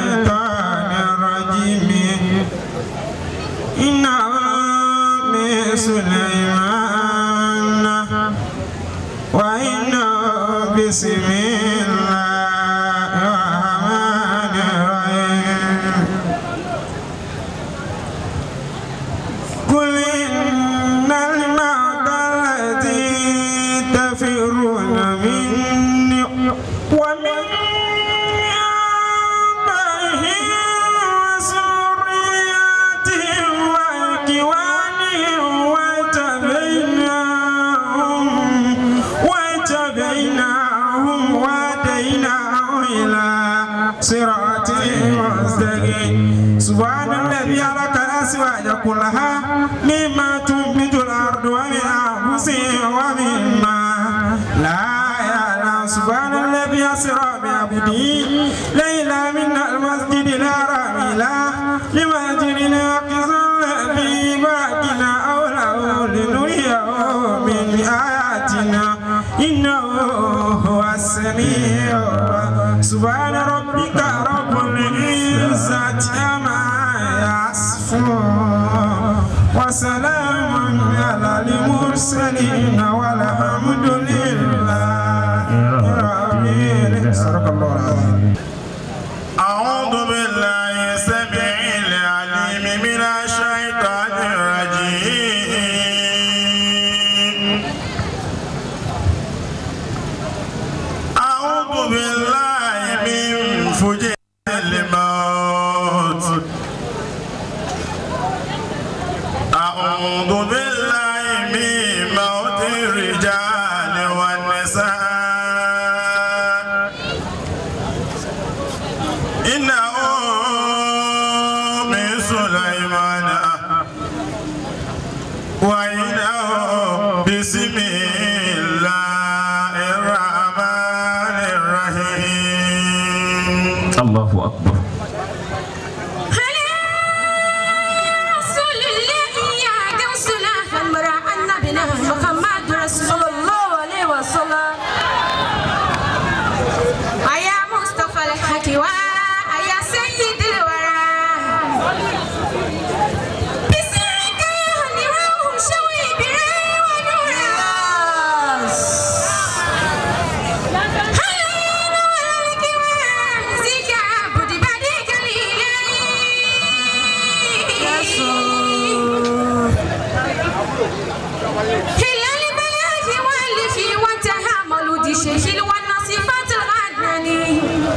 الشيطان الرجيم إنه من سليمان وإنه بسم الله الرحمن الرحيم قل إن الموت الذي تفرون مني ومن آبائهم وذرياتهم وإخوانهم واتبعناهم واتبعناهم وهديناهم إلى صراط مستقيم سبحان الذي خلق الأزواج كلها مما تنبت الأرض ومن أنفسهم ومما لا يعلم سبحان الذي أسرى بعبده ليلا من المسجد الحرام إلى لمسجد الأقصى الذي باركنا حوله لنريه من آياتنا إنه هو السميع سبحان ربك رب العزة عما يصفون وسلام على المرسلين والحمد لله رب العالمين صدق الله العظيم أعوذ بالله السميع العليم من الشيطان الرجيم أعوذ بالله من فجر الموت أعوذ بالله من موت الرجال والنساء إنه من سليمان وإنه بسم الله الرحمن الرحيم الله أكبر محمد رسول الله عليه وسلم أيا مصطفى الحكيوى أيا سيد الورى بسرك يا هنيوه شوي بري ونورا هلين ولك وامزك عبد بديك هلال بلاك والفي وتهامل دي شيخ والنصيفات الغدناني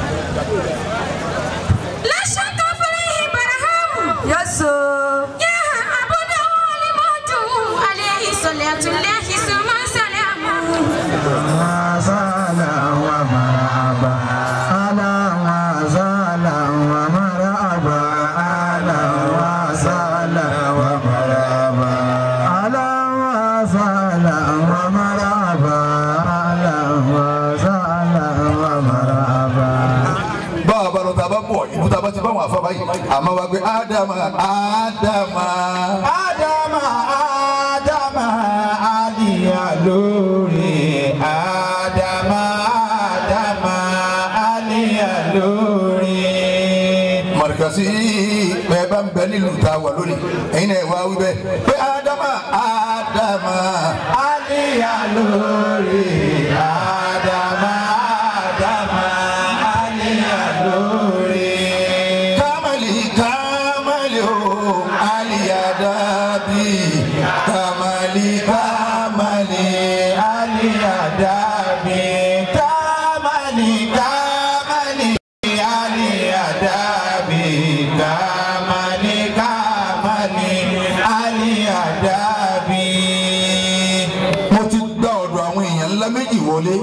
لا شك فيه برهام يسوع يا أبو داول موتو عليه صلاة الله ثم سلامه وسهلا ومرحبا أهلا وسهلا ومرحبا أهلا وسهلا ومرحبا أهلا وسهلا ومرحبا أهلا وسهلا ومرحبا bá a bá lọ tá a bá bọ̀ ìlú tá a bá ti bá wọn àfa báyìí àmọ́ wa gbé ádámà ádámà. Ádámà Ádámà Aliya lórí Ádámà Ádámà Aliya lórí. mọ̀rìkàsí bẹ́ẹ̀ bá ń bẹ nílùú tá a wà lónìí ẹ̀yin náà wá wí bẹ́ẹ̀ pé ádámà ádámà. Aliya lórí Ádámà Ádámà Aliya lórí. kámálì kámálì o àlìyàdàbí kámálì kámálì Aliya dàbí kámálì kámálì Aliya dàbí kámálì kámálì Aliya dàbí. mo ti gba ọ̀dọ̀ àwọn èèyàn ńlá méjì wọlé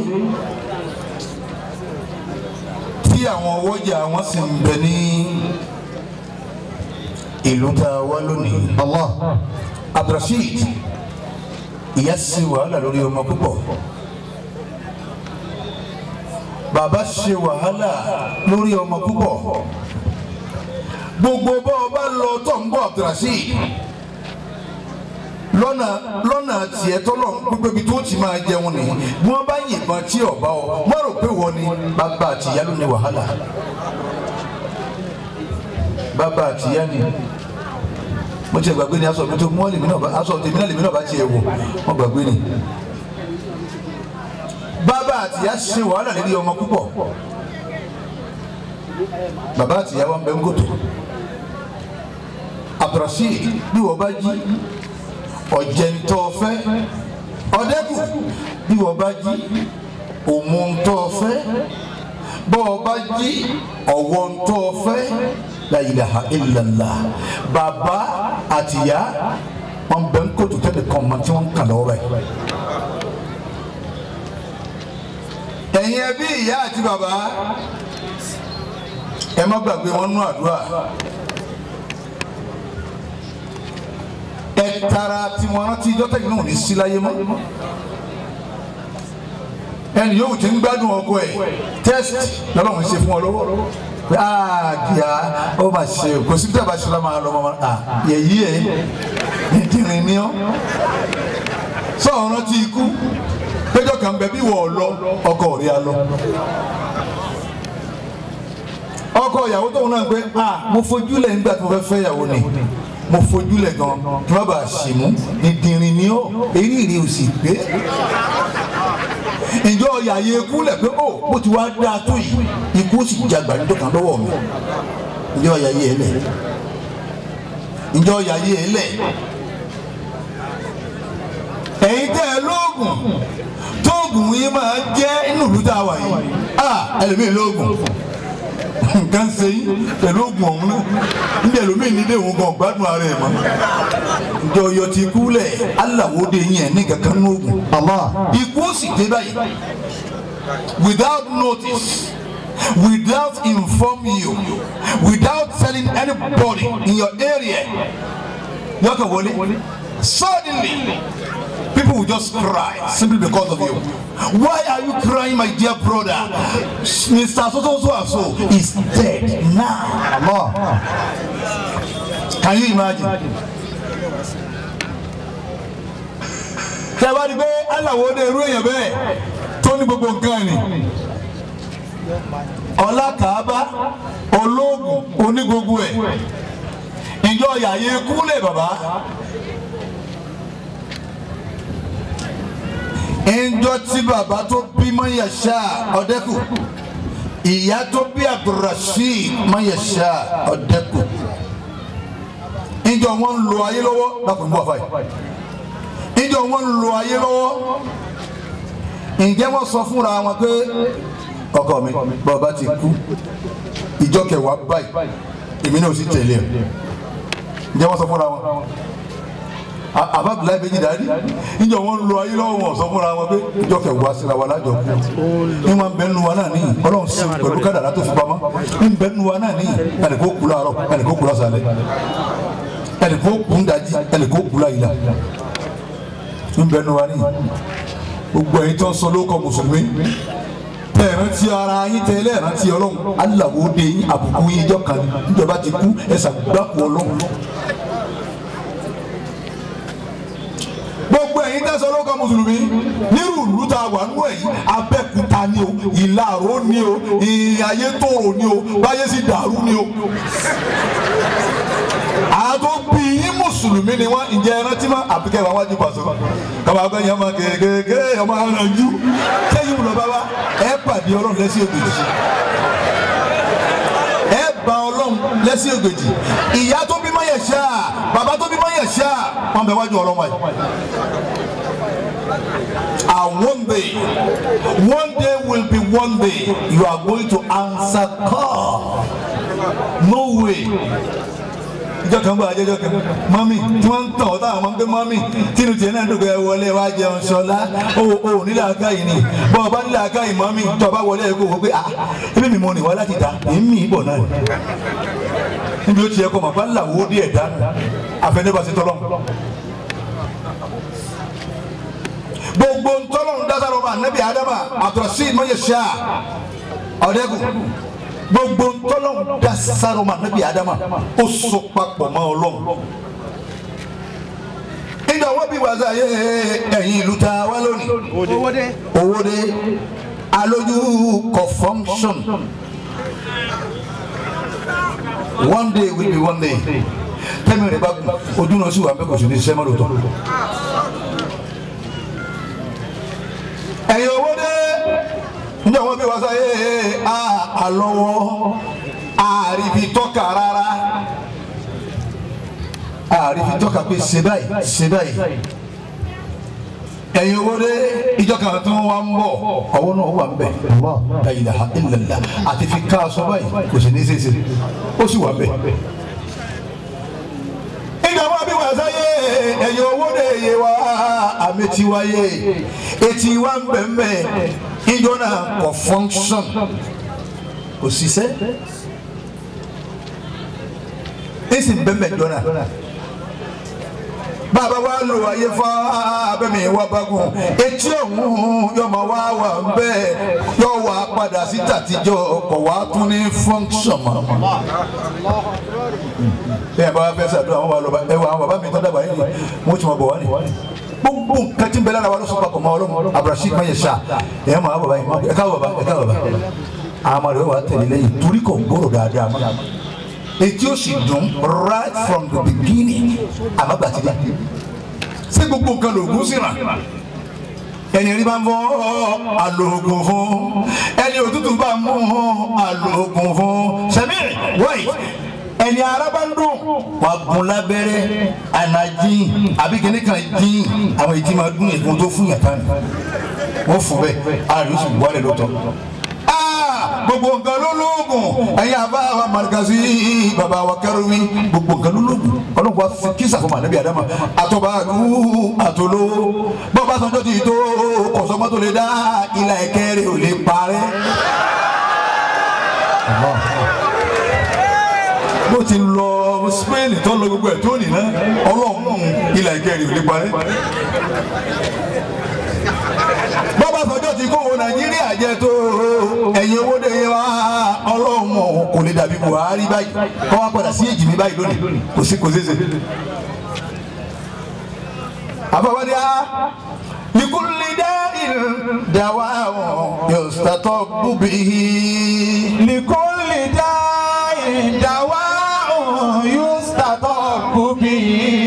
tí àwọn ọwọ́jà wọn sì ń bẹ ní ìlú tá a wá lónìí Allah Abdulrasheed ìyá sí wàhálà lórí ọmọ púpọ̀ bàbá ṣe wàhálà lórí ọmọ púpọ̀ gbogbo bá ọba lọ tó ń bọ̀ Abdulrasheed lọ́nà lọ́nà tiẹ̀ tọ́lọ̀ gbogbo ibi tó ti máa jẹun ni bí wọ́n bá yìnbọn tí ọba ọ wọ́n rò pé wọ́n ni bàbá àti ìyá ló ní wàhálà bàbá àtìyá ni mo ti gbàgbé ni aṣọ mi tó mọ́ lèmi náà bá aṣọ tèmi náà lèmi náà bá tiẹ̀ wò wọ́n gbàgbé ni bàbá àtìyá ṣe wàhálà lórí ọmọ púpọ̀ bàbá àtìyá wa ń bẹ ń gòtò abdulrasheed bí wọ́n bá jí ọ̀jẹ̀ntọ́fẹ́ ọ̀dẹ́kù bí wọ́n bá jí òmùntọ́fẹ́ bọ́ ọ bá jí ọ̀wọ́ntọ́fẹ́ la ilaha illallah bàbá àtìyá wọn bẹ ń kótó tẹ́lẹ̀ kan mọ tí wọ́n ń kà lọ́wọ́ báyìí. ẹ̀yin ẹbí ìyá àti bàbá ẹ má gbàgbé wọn nú àdúrà ẹ tara tí wọn rántí dọ́tà yìí náà ní sí láyé mọ́ ẹni yóò ti ń gbádùn ọkọ ẹ test lọ́lọ́run ṣe fún ọ lọ́wọ́ pé aa kìá ó mà ṣe kò sí tẹ́ bá ṣe lọ́mọ àlọ́ ọmọ à yẹ̀yí ẹ̀ ìdìrín ni ọ́ sọ̀rọ̀ rántí ikú péjọ kan bẹ bí wọ́ọ̀ lọ ọkọ rí a lọ ọkọ ìyàwó tóun náà pé ah mo fojú lẹ̀ nígbà tí mo fẹ́ fẹ́ ìyàwó ni mo fojú lẹ̀ gan kí wọ́n bá a ṣì mú ìdìrín ni ọ́ èyí rí o sì pé ìjọ yàyé ikú lẹ̀ pé ó bó ti wá dáa tó yìí ikú sì jagbà níjọ́ kan lọ́wọ́ mi ìjọ yàyé ẹ lẹ̀ ìjọ yàyé ẹ lẹ̀ ẹ̀yin tẹ́ ẹ lóògùn tóògùn yìí máa jẹ́ inú ìlú tá a wà yìí ah ẹlòmíì lóògùn nǹkan ṣe yín pẹ̀lú oògùn ọ̀hún náà níbi ẹlòmíì nílé òun gan gbádùn ara ẹ̀ mọ́ ìjọ yọ ti kú lẹ̀ aláwòde yẹn ní kankan ní oògùn ikú ó sì dé báyìí without notice without informing you without telling anybody in your area yọkàn wọlé suddenly people will just cry simply because of you. Why are you crying, my dear brother? Mr. So so so and so is dead now. Allah. Can you imagine? Tẹ́wá ni pé aláwo dé irú èèyàn bẹ́ẹ̀ tó ní gbogbo nǹkan ni. Ọlá Kàábá olóògùn oní gbogbo ẹ̀. Ìjọ yàyé kúlẹ̀ bàbá. ẹnjọ tí bàbá tó bí mayasa ọdẹkù ìyá tó bí abdulrasheed mayasa ọdẹkù ẹnjọ wọn ń lo ayé lọ́wọ́ lápò nígbà fàyè ẹnjọ wọn ń lo ayé lọ́wọ́ ǹjẹ́ wọ́n sọ fúnra wọn pé ọkọ mi bàbá ti kú ìjọ kẹwàá báyìí èmi náà sì tẹ̀lé ẹ̀ ǹjẹ́ wọ́n sọ fúnra wọn àbábìlá méjì dání níjọ wọn lo ayé lọ́wọ́ wọn sọ fúnra wọn pé ìjọ kẹwàá síra wa lájọ kú ní wọn bẹ nu wa náà níyì Ọlọ́run sí pẹ̀lú kádàrá tó fi pamọ́ ní bẹ nu wa náà níyì ẹnì kó kú láàárọ̀ ẹnì kó kú lásàlẹ̀ ẹnì kó kú ń dájí ẹnì kó kú láyìlá ní bẹ nu wa níyì gbogbo ẹ̀yin tó ń sọ lóko mùsùlùmí ẹ̀rántí ara yín tẹ́lẹ̀ ẹ̀rántí Ọlọ́run aláwo de yín àbùkù yín ìjọ kan níjọba ti kú ẹ̀sà gbàkú Ọlọ́run gbogbo ẹ̀yin tẹ́sán lóko mùsùlùmí nírú ìlú tá a wà nínú ẹ̀yìn abẹ́kúta ni o ìlàró ni o ìyàyé tòrò ni o báyé sì dàrú ni o. àtò bí yín mùsùlùmí ni wọn ǹjẹ́ ẹrántí mọ́ àbíkẹ́ wa wájú pàṣẹ kàmá gbẹ́ yẹn máa kéékèèké ọmọ aranjú kéyìn lọ bá wa ẹ pàdé ọlọ́run lẹ́sìn ògbèjì ẹ bá ọlọ́run lẹ́sìn ògbèjì ìyá tó bí mọ́ yẹ̀ ṣáà bàbá tó bí mọ́ yẹ̀ ṣáà wọn bẹ wájú ọlọ́run wáyé. And one day, one day will be one day you are going to answer call. No way. ìjọ kan bá àjẹjọ kan mọ́mí tí wọ́n ń tàn ọ́ táwọn máa ń gbé mọ́mí tínú tiẹ̀ náà dùgbẹ́ wọlé wá jẹun sọlá o ò nílẹ̀ akáyìí ni bọ́ ọ bá nílẹ̀ akáyìí mọ́mí tó o bá wọlé ẹ̀ kó o pé ah ebi mi mọ ní wá láti ta èmi ìbọ̀ náà níbi ó tiẹ̀ kọ́ mọ̀ bá làwọ́ díẹ̀ dánù àfẹnébàṣẹ tọ́lọ́mù. gbogbo ntọ́lọ́run dásàrò ọmọ anabi adama àtọ̀sí mọ̀yẹ̀sá ọ̀dẹ́kù gbogbo ntọ́lọ́run dásàrò ọmọ anabi adama ó so papọ̀ mọ́ ọlọ́run. nígbà wọ́n bí wàzà yé ẹ̀yìn ìlú ta wá lónìí owó dé alójú kọ function one day will be one day tẹ́mi rẹ̀ bá ojú náà sì wà bẹ́ẹ̀ kò sì ní sẹ́mọ́ lóòótọ́. ẹ̀yin owó dé ní àwọn bí wàá sáyé àlọ́wọ́ àrífi tọ́ka rárá àrífi tọ́ka pé ṣe báyìí ṣe báyìí ẹ̀yin owó dé ìjọ kan tó wá ń bọ̀ ọwọ́ náà wà ń bẹ̀ la ilaha illallah àti fi ká aṣọ báyìí kò sì ní í ṣe é ṣe ó sì wà ń bẹ̀ ìgbà wọn bí wọn sáyé ẹ̀yin owó dé yé wa àmì tí wáyé etí wa ń bẹ̀ ń bẹ̀ ìjọ náà kò function kò ṣiṣẹ́ èsì bẹ̀ ń bẹ̀ jọ náà bàbá wa lò ayé fa abẹ́mi wa bagun etí ọ̀hún yóò máa wá wà ń bẹ́ẹ̀ yóò wá padà sí tàtijọ́ ọkọ̀ wa tún ní function mọ́ bẹ́ẹ̀ bá wá fẹ́ sàdúrà wọn wà lọ́ba ẹ wà àwọn bàbá mi tọ́ dàgbà yìí wọ́n ti mọ̀ bọ̀ wá ní. gbogbo nǹkan tí ń bẹ lára wa ló sọ papọ̀ mọ́ ọlọ́run abdulrasheed maye ṣá ẹ̀ máa bàbá yìí ẹ káwọ̀ bàbá ẹ káwọ̀ bàbá àmọ́ rẹ̀ wà tẹ̀lé lẹ́yìn torí kò gbọ́rọ̀ dáadáa mọ́ etí ó sì dùn right from the beginning àmàgbàtìdá ṣé gbogbo nǹkan lògùn sí ràn ẹni rí bá ń bọ́ àlòògùn fún ẹni òtútù bá ń mú àlòògùn fún sẹ́mi wáyé ẹni ara bá ń dùn wà gùn lábẹ́rẹ́ ànájín àbí kíní kan dín àwọn èjì máa dún ègún tó fún yàtá ni wọ́n fún bẹ́ẹ̀ ara yóò sì wálé lọ́tọ̀ gbogbo nǹkan ló lóògùn ẹ̀yin àbá wa marikasi baba wa kẹrùmí gbogbo nǹkan ló lóògùn ọlọ́run wa fi kí sàfọ̀mọ́ ànábì àdámà àtọ́bàdú àtọ́ló bọ́ọ̀bá sanjọ́ ti tó kọ̀sọ́mọ́ tó lè dá ilà ẹ̀kẹ́ rẹ̀ ò lè parẹ́. bó ti lọ spain tó lọ gbogbo ẹ̀ tó nìyẹn ọlọ́run ilà ẹ̀kẹ́ rẹ̀ ò lè parẹ́ bọ́bá sọjọ́ ti kó wo nàìjíríà jẹ tó ẹ̀yin owó dé wa ọlọ́run kò lè dàbí buhari báyìí kọ́ wá padà sí èjì mi báyìí lónìí kò sí kò ṣeéṣe. àbáwádìí á likulli da'in dawa'un yustatabbu bihi. likulli da'in dawa'un yustatabbu bihi.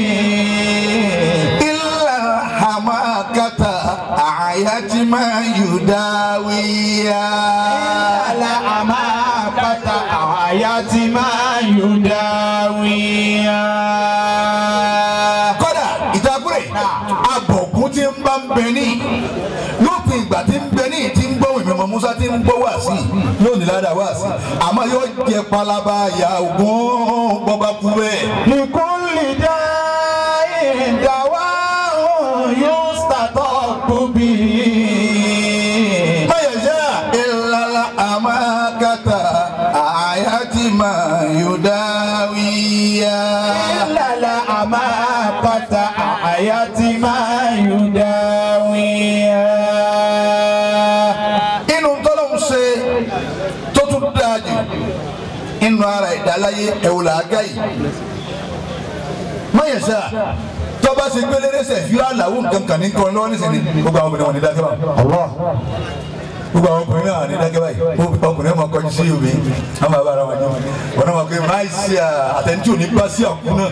illa hamakata ayati ma yudawiya. ala amabata ayati ma yudawiya. kódà ìtakùrẹ̀ abọ̀kún tí ń bá ń bẹ ní lópin ìgbà tí ń bẹ ní tí ń gbọ́ ìmọ̀ ọmọ Musa tí ń gbọ́ wá sí yóò ní ládàá wá sí àmọ́ yóò jẹ palaba ya ògùn bọ́ba kú bẹ́ẹ̀. likulli da'in dawa'un yustatabbu bihi. mayẹ̀sẹ̀ ìlàlà àmàkàtà àyàtì máa yóò dáwìyà. ilala amapata ayati ma yudawiya. inú tọ́lọ́hún ṣe tó tún dáa jù inú ara ìdáláyé ẹ̀wòlá àgá yìí mayẹ̀sẹ̀ tọ́ba ṣe gbélé lẹ́sẹ̀ fíra làwọn nǹkan kan ní kọ́ lọ́wọ́ nísìnyí gbogbo àwọn obìnrin wọn ní dákẹ́ bá gbogbo àwọn ọkùnrin náà ní dákẹ́ báyìí ọkùnrin náà máa kọjú sí omi wọn máa bá ara wọn jẹ wọn náà máa pe máa ṣe àtẹnudí òní bá sí àkú náà.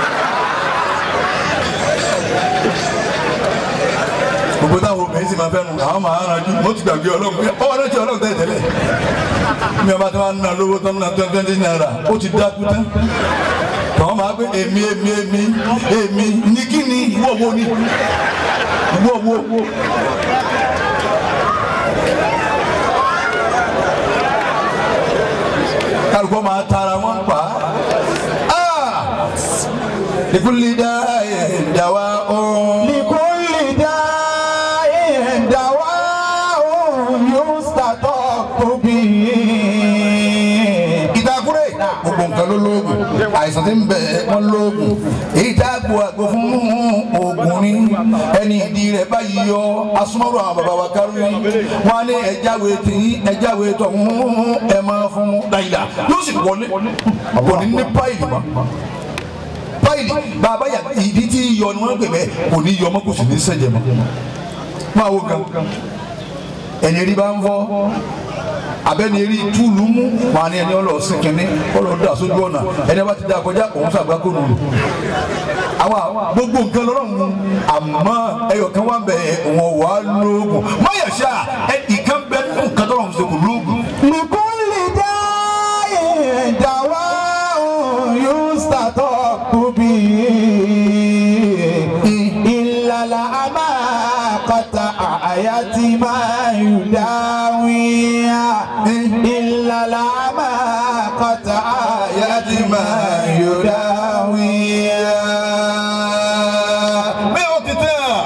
gbogbo táwọn obìnrin sì máa fẹ́ nu àwọn máa ń ranjú mo ti gbàgbé ọlọ́run ọwọ́ náà ti ọlọ́run tẹ́lẹ̀ tẹ́lẹ̀ mi ọba tí wọ́n á ná lówó tán náà twenty twenty naira ó ti dákú tán tọ́wọ́n máa gbé èmi èmi èmi èmi ní kí ni ìwọ wo ni ìwọ wo. kálukọ́ máa tara wọn pa á. likulli da'in dawa'un. likulli da'in dawa'un yustatabbu bihi. ìdákúrẹ́ gbogbo nǹkan ló lóògùn àìsàn tí ń bẹ wọn lóògùn èyí tá a gbọ́ àgbo fún oògùn ní ẹni ìdí rẹ̀ báyìí yọ asúmọ́rọ̀ àwọn bàbá wa kárí wọn á ní ẹjáwé tí ẹjáwé tó ń ẹ máa fún láyìlá yóò sì wọlé kò ní ní páìlì mọ́ páìlì bàbá yà ìdí tí yọ ni wọ́n pè bẹ́ẹ̀ kò ní yọ mọ́ kò sì ní sẹ̀jẹ̀ mọ́ máa wo gan ẹni rí bá ń fọ́ abẹ́ni eré túlù mú wọn ni ẹni ọlọ́ sí kínní ọlọ́ dà sójú ọ̀nà ẹni bá ti dá kọjá òun sàgbákò nù. àwa gbogbo nǹkan lọ́rọ̀ mu àmọ́ ẹyọ kan wà bẹ̀ wọ́n wà lóògùn mọ̀yàṣá ẹ ìkan bẹ nínú nǹkan tó lọ́run ṣe kò lóògùn. لكل داء دواء يستطاب به إلا الأمى قطع يتما يداوي إلا الأمى قطع يتما يداوي bẹ́ẹ̀ ó ti tẹ́ à.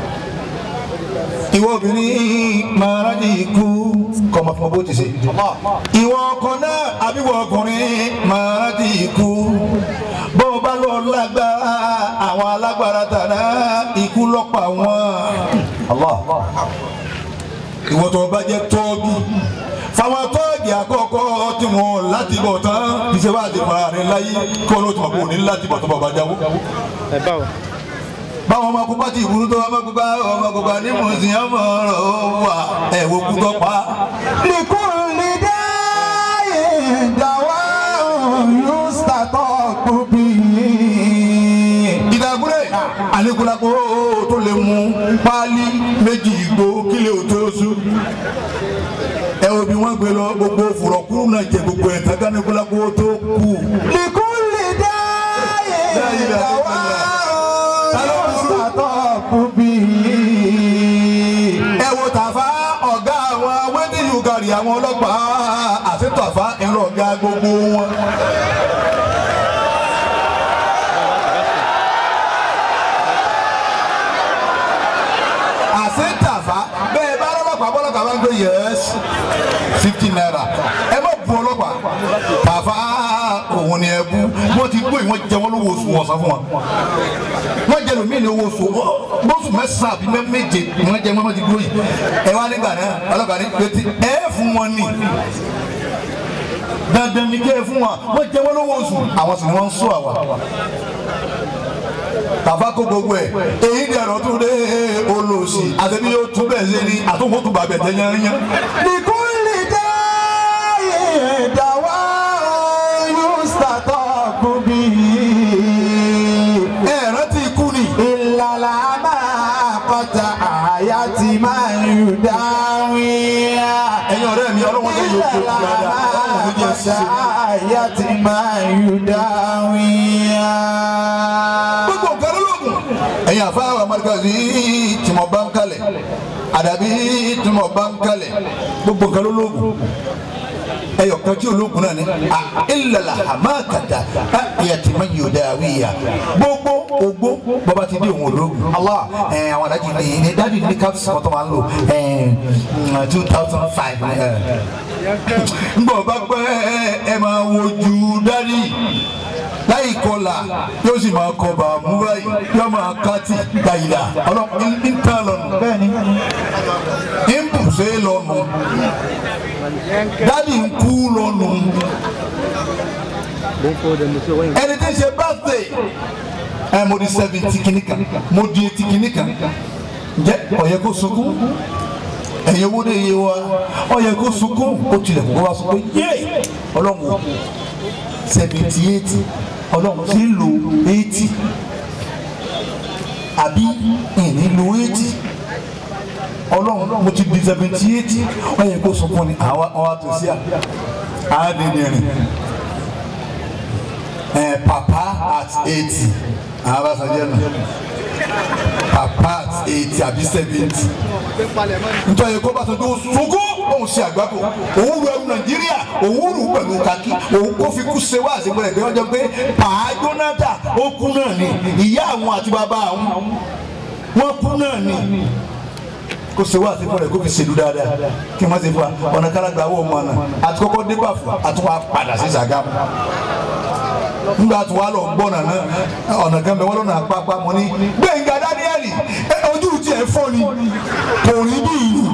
ìwọ obìnrin máa rájì ikú kọ́ ọmọ fún ọ bó ti ṣe. ìwọ ọkọ náà àbíwọ ọkùnrin máa rájì ikú. bó o bá lọ lágbára àwọn alágbára tàná ikú lọ́pàá wọn. ìwọ tó bá jẹ́ tọ́ọ̀gì fáwọn tọ́ọ̀gì àkọ́kọ́ tí wọ́n láti bọ̀ tán ìṣe wá àti fara rẹ̀ láyé kí wọ́n ló tún bọ̀ ní láti bọ̀ tó bọ̀ bá jáwó báwọn ọmọ akópa ti ìbúrú tó ọmọ akópa ọmọ akópa ní mùsùlùmí ọmọ ọ̀rọ̀ wà ẹ̀wọ̀ kú tó pa. لكل داء دواء يستطاب به ìdàgúrẹ́ àníkúlápó tó lè mú páálí méjì ìgbó kílẹ̀ òtó oṣù. ẹ wo bí wọ́n gbé lọ gbogbo fùrọ̀kúrú náà jẹ gbogbo ẹ̀ tán káníkúlápó tó kù. لكل داء لا إله إلا دواء يستطاب به ẹ wo tàfá ọ̀gá àwọn wẹ́díyù gàrí àwọn ọlọ́pàá àti tàfá ẹ̀rọ ọ̀gá gbogbo wọn. àti tàfá bẹ́ẹ̀ bá ọlọ́pàá bọ́lọ́pàá bá ń gbé yẹ́s fifty naira ẹ má bu ọlọ́pàá tàfá òun ni ẹ bú wọ́n ti gbó ìwọ́n jẹ wọ́n lówó oṣù wọ̀n san fún wọn wọ́n jẹ lómi ní owó oṣù bóṣù mẹ́sàn-án àbí mẹ́- méje ni wọ́n jẹ wọ́n ti dúró yìí ẹ wá nígbà náà ọlọ́pàá ní pété ẹ fún wọn ní dandan ní kẹ́ ẹ fún wọn wọ́n jẹ wọ́n lówó oṣù àwọn sì ni wọ́n ń sọ àwa tàbá kó gbogbo ẹ èyí ni ẹ̀rọ tún dé olóòsì àtẹ̀bí yóò tún bẹ́ẹ̀ ṣe ni àtúnkò tún bàbẹ̀ jẹ́ yányán. لكل داء دواء يستطاب به ẹ rántí ikú ni إلا الأمى قطع يتما يداوي ẹ̀yin ọ̀rẹ́ mi ọlọ́wọ́n tó yóò tó kú dáadáa ọlọ́wọ́n tó jẹ́ ṣiṣẹ́. يتما يداوي gbogbo nǹkan lóògùn. ẹ̀yin àfáà amadukasi tí mo bá ń kalẹ̀ àdàbí tí mo bá ń kalẹ̀ gbogbo nǹkan lóògùn. ẹyọ kan tí ológun náà ni a ilala hamakata a yatima yodawiya gbogbo ogbó bàbá ti di òun ológun Allah ẹ àwọn adájí ni ní dájú ní kápsì kan tó máa ń lò ẹ two thousand five ngbọ bá pẹ́ ẹ máa wojú dárí láì kọlà yóò sì máa kọ bàmú báyìí yóò máa kátì dàyìlà ọlọ́pàá ń tán lọ́nu bẹ́ẹ̀ni ń bùsẹ̀ lọ́nu dádì ń kú lọ́nu ẹni tí ń ṣe birthday ẹ mo di seventy kìíní kan mo di eighty kìíní kan jẹ ó yẹ kó sunkún ẹ̀yin owó de yé wa ó yẹ kó sunkún ó tilẹ̀ kó wa sunkún yé ọlọ́run o seventy eight ọlọ́run ti ń lo eighty àbí ìní lo eighty ọlọ́run mo ti di seventy eight ó yẹ kó sunkún ni àwa àwa tó sí à á dín ní rìn ẹ papa at eighty àwọn bá sọjẹ nù papa at eighty àbí seventy nítorí kó bá sọ tó sunkún òun ṣe àgbákò òun ru ẹrù nàìjíríà òun rù pẹ̀lú kakí òun kó fi kú ṣe wá àṣepọ̀ ẹ̀gbẹ́ wọn jọ pé pàá jónátà ó kú náà ni ìyá àwọn àti bàbá àwọn wọn kú náà ni kó ṣe wá àṣepọ̀ rẹ̀ kó fi ṣèlú dáadáa kí wọ́n ṣe fún wa ọ̀nà kálágbá wọ̀ ọmọ náà àti kọ́kọ́ dé bàfọ̀ àtúwà padà sí Ṣàgámù nígbà tí wàá lọ gbọ́ nàná ọ̀nà kan bẹ wọ́n lọ́nà àpapọ̀ mọ́ ní Gbẹ̀ngà Dáníẹ́lì ẹ, ojú tiẹ̀ fọ́ ni kò rí bí ìlú.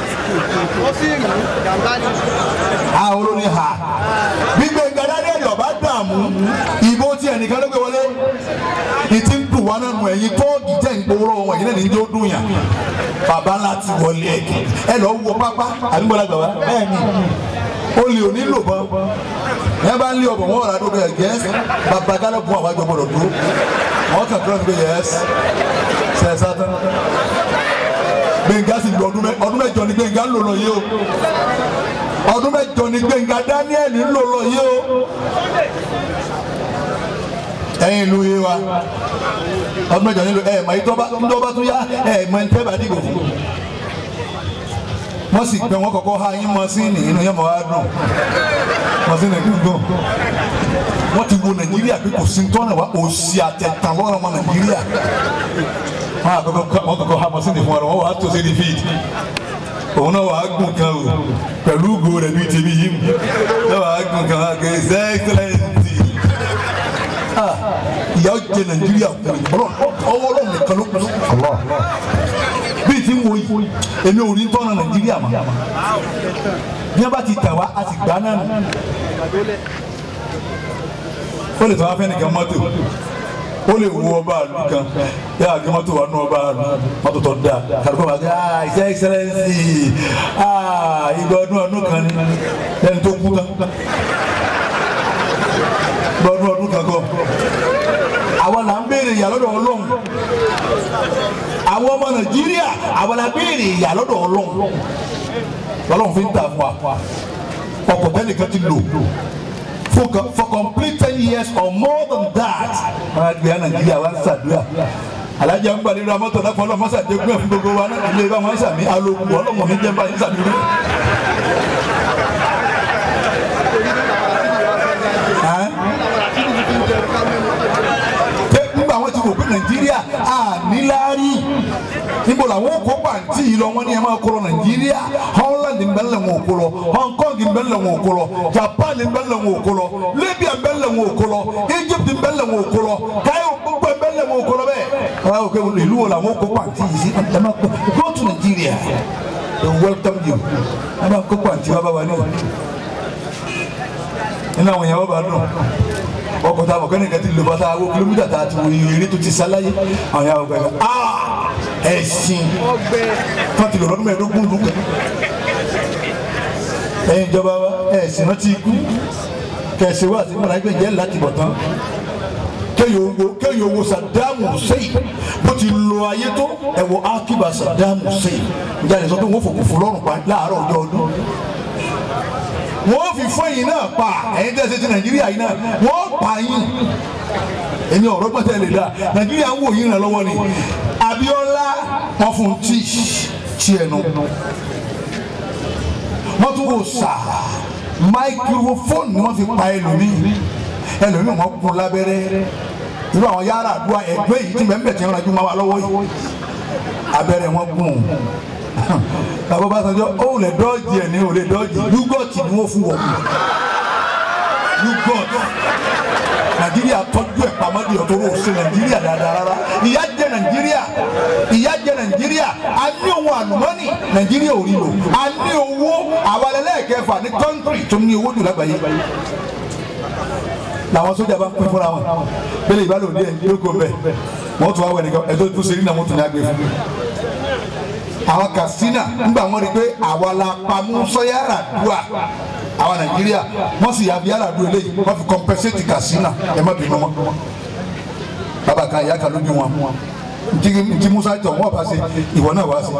a olórí ha bí Gbẹ̀ngà Dáníẹ́lì ọba dààmú ìbò tiẹ̀ nìkan ló gbé wọlé ìtì ń dùn wa náà nù ẹ̀yin tóògì tẹ̀ ń gbowó wọn ẹ̀yin náà ní jó dùn yàn bàbá ńlá ti wọlé ẹ̀kẹ́ ẹ lọ wọ pápá àdúgbò la gbà wá bẹ́ẹ̀ ni o lè ò nílò bọ́n ẹ bá ń lé ọbọ̀ wọn wà ládùúgbò ẹ̀ gẹ́s bàbá gálẹ̀ fún àwọn àjọ gbọdọ̀ dúró wọn kàn kúrò nígbà yẹs sẹ́sà tán gbẹ̀ngà sì lu ọdún mẹ́- ọdún mẹ́jọ ni gbẹ̀ngà ń lò lọ yìí o ọdún mẹ́jọ ni gbẹ̀ngà Daniel ń lò lọ yìí o ẹ̀yin ìlú yìí wa ọdún mẹ́jọ nílò ẹ mọ ìtọ́ba ńdọ́ba tún yá ẹ mọ ní tẹ́bà dìbò fún wọ́n sì gbẹ wọ́n kọ́kọ́ ha yín mọ́sínì inú yẹn mọ́ wá dùn mọ́sínì dùn wọ́n ti wo nàìjíríà pé kò sí tọ́nà wa òsì àtẹ̀tàn lọ́rọ̀ ọmọ nàìjíríà wọ́n àkọ́kọ́ wọ́n kọ́kọ́ ha mọ́sínì fún wa wọ́n wàá tó sí ní fíìdì òun náà wàá gùn kan o pẹ̀lú ògo rẹ̀ bíi tèmi yìí mu náà wàá gùn kan wàá kẹ́ ẹ̀ ẹ́sẹ̀lẹ̀ntì ìyá jẹ nàìjíríà kúrò ọwọ́ ọlọ́run nìkan ló kù bíi ti ń wo yìí èmi ò ní tọ́nà nàìjíríà mọ́ bí wọ́n bá ti tà wá a ti gbà náà nù ó lè tọ́ wá fẹ́ nìkan mọ́tò ó lè wo ọba àlù kan yàrá kí mọ́tò wà nù ọba àlù mọ́tò tó dáa kàdúgbò bá gbé ah his excellency ah ìgbà ọdún ọdún kan ni lẹ́ni tó kú tán ìgbà ọdún ọdún kan kọ́ àwa là ń béèrè ìyà lọ́dọ̀ ọlọ́run àwọn ọmọ nàìjíríà àwa la béèrè ìyà lọ́dọ̀ ọlọ́run ọlọ́run fi ń tà fún wa ọkọ̀ tẹ́lẹ̀ kan ti lò for co- for complete ten years or more than that wọn á gbé nàìjíríà wá ń ṣàdúrà alájà ń gbàdúrà mọ́tò náà fọlọ́ mọ́sà dé gbé fún gbogbo wa náà ilé bá wọn sàmì alòkù ọlọ́mọ mi jẹ́ báyìí sàmì rẹ̀. pé nígbà wọn ti wò pé nàìjíríà à níláárí níbo làwọn kó pàǹtí yìí lọ wọn ní ẹ máa kó lọ nàìjíríà holland ń bẹ ńlẹ̀ wọn ò kó lọ hong kong ń bẹ ńlẹ̀ wọn ò kó lọ japan ń bẹ ńlẹ̀ wọn ò kó lọ libya ń bẹ ńlẹ̀ wọn ò kó lọ egypt ń bẹ ńlẹ̀ wọn ò kó lọ cairo gbogbo ń bẹ ńlẹ̀ wọn ò kó lọ bẹ́ẹ̀ àwọn òkè ìlú wo làwọn kó pàǹtí yìí sí ẹ máa kó go to nigeria they welcome you ẹ máa kó pàǹtí wá bá wa ní nínú àwọn èèyàn wọn bá dùn ọkọ̀ tá a mọ̀ kẹ́ni kẹ́tì lè bá tá a wo kìlómítà tá a ti wo eré tó ti sáláyé àwọn yàrá ọgbà yẹn aa ẹ̀sìn wọn ti lọ lọ́dún mẹ́ẹ̀ẹ́dógún lù kẹ́ ẹ̀yin ìjọba wa ẹ̀sìn náà ti kú kẹ̀sì wa àti mọ̀lá ẹgbẹ́ jẹ́ láti bọ̀ tán kéèyàn owó kéèyàn owó Saddam Hussein bó ti lo ayé tó ẹ wo akiba Saddam Hussein ìjà lè sọ pé wọ́n fòkùn fún lọ́rùn pa láàárọ̀ ọjọ́ ọdún wọ́n fi fún ẹ̀yin náà pa ẹ̀yin tẹ́ ẹ ṣe ti nàìjíríà yìí náà wọ́n pa yín èmi ọ̀rọ̀ gbọ́tẹ́ lè dá nàìjíríà ń wò yín ràn lọ́wọ́ ni Abíọ́lá wọ́n fún tí tí ẹnu wọ́n tún wò sà máikrófóònù ni wọ́n fi pa ẹlòmíì ẹlòmíì wọ́n kún lábẹ́rẹ́ irú àwọn yàrá àdúrà ẹgbẹ́ yìí tí mẹ́mbẹ̀ tí ń rajú máa wà lọ́wọ́ yìí abẹ́rẹ́ wọn gùn bàbá bá sọjọ́ ó lè dọ́ọ̀jì ẹ̀ ní ò lè dọ́ọ̀jì yúgọ̀tì ni wọ́n fún wọn yúgọ̀tì nàìjíríà tọ́jú ẹ̀ pamọ́ di ọ̀tọ́ ò ṣe nàìjíríà dáadáa rárá ìyà jẹ nàìjíríà ìyà jẹ nàìjíríà a ní ohun àlùmọ́nì nàìjíríà ò rí lò a ní owó àwọn ẹlẹ́ẹ̀kẹfà ní kọ́ńtírì tó ní owó jù lágbàáyé làwọn sójà bá ń pín fúnra wọn bẹ́ẹ̀ ìbálò ní ẹ̀ lóko bẹ́ẹ̀ wọ́n tún wá wẹ̀ nìkan ẹ̀dọ́ tó ṣe rí náà wọ́n tún ní agbè fún àwọn Katsina ńgbà wọn rí i pé àwa la pamọ́ sọ́yàrá dùà àwa Nàìjíríà wọ́n sì yàbí yàrá dùà eléyìí wọ́n fi compensate Katsina ẹ̀ má bínú wọn bàbá kan ìyá kan lójú wọn ntí ntí Musa tọ̀ wọ́n bá ṣe ìwọ náà wá sí.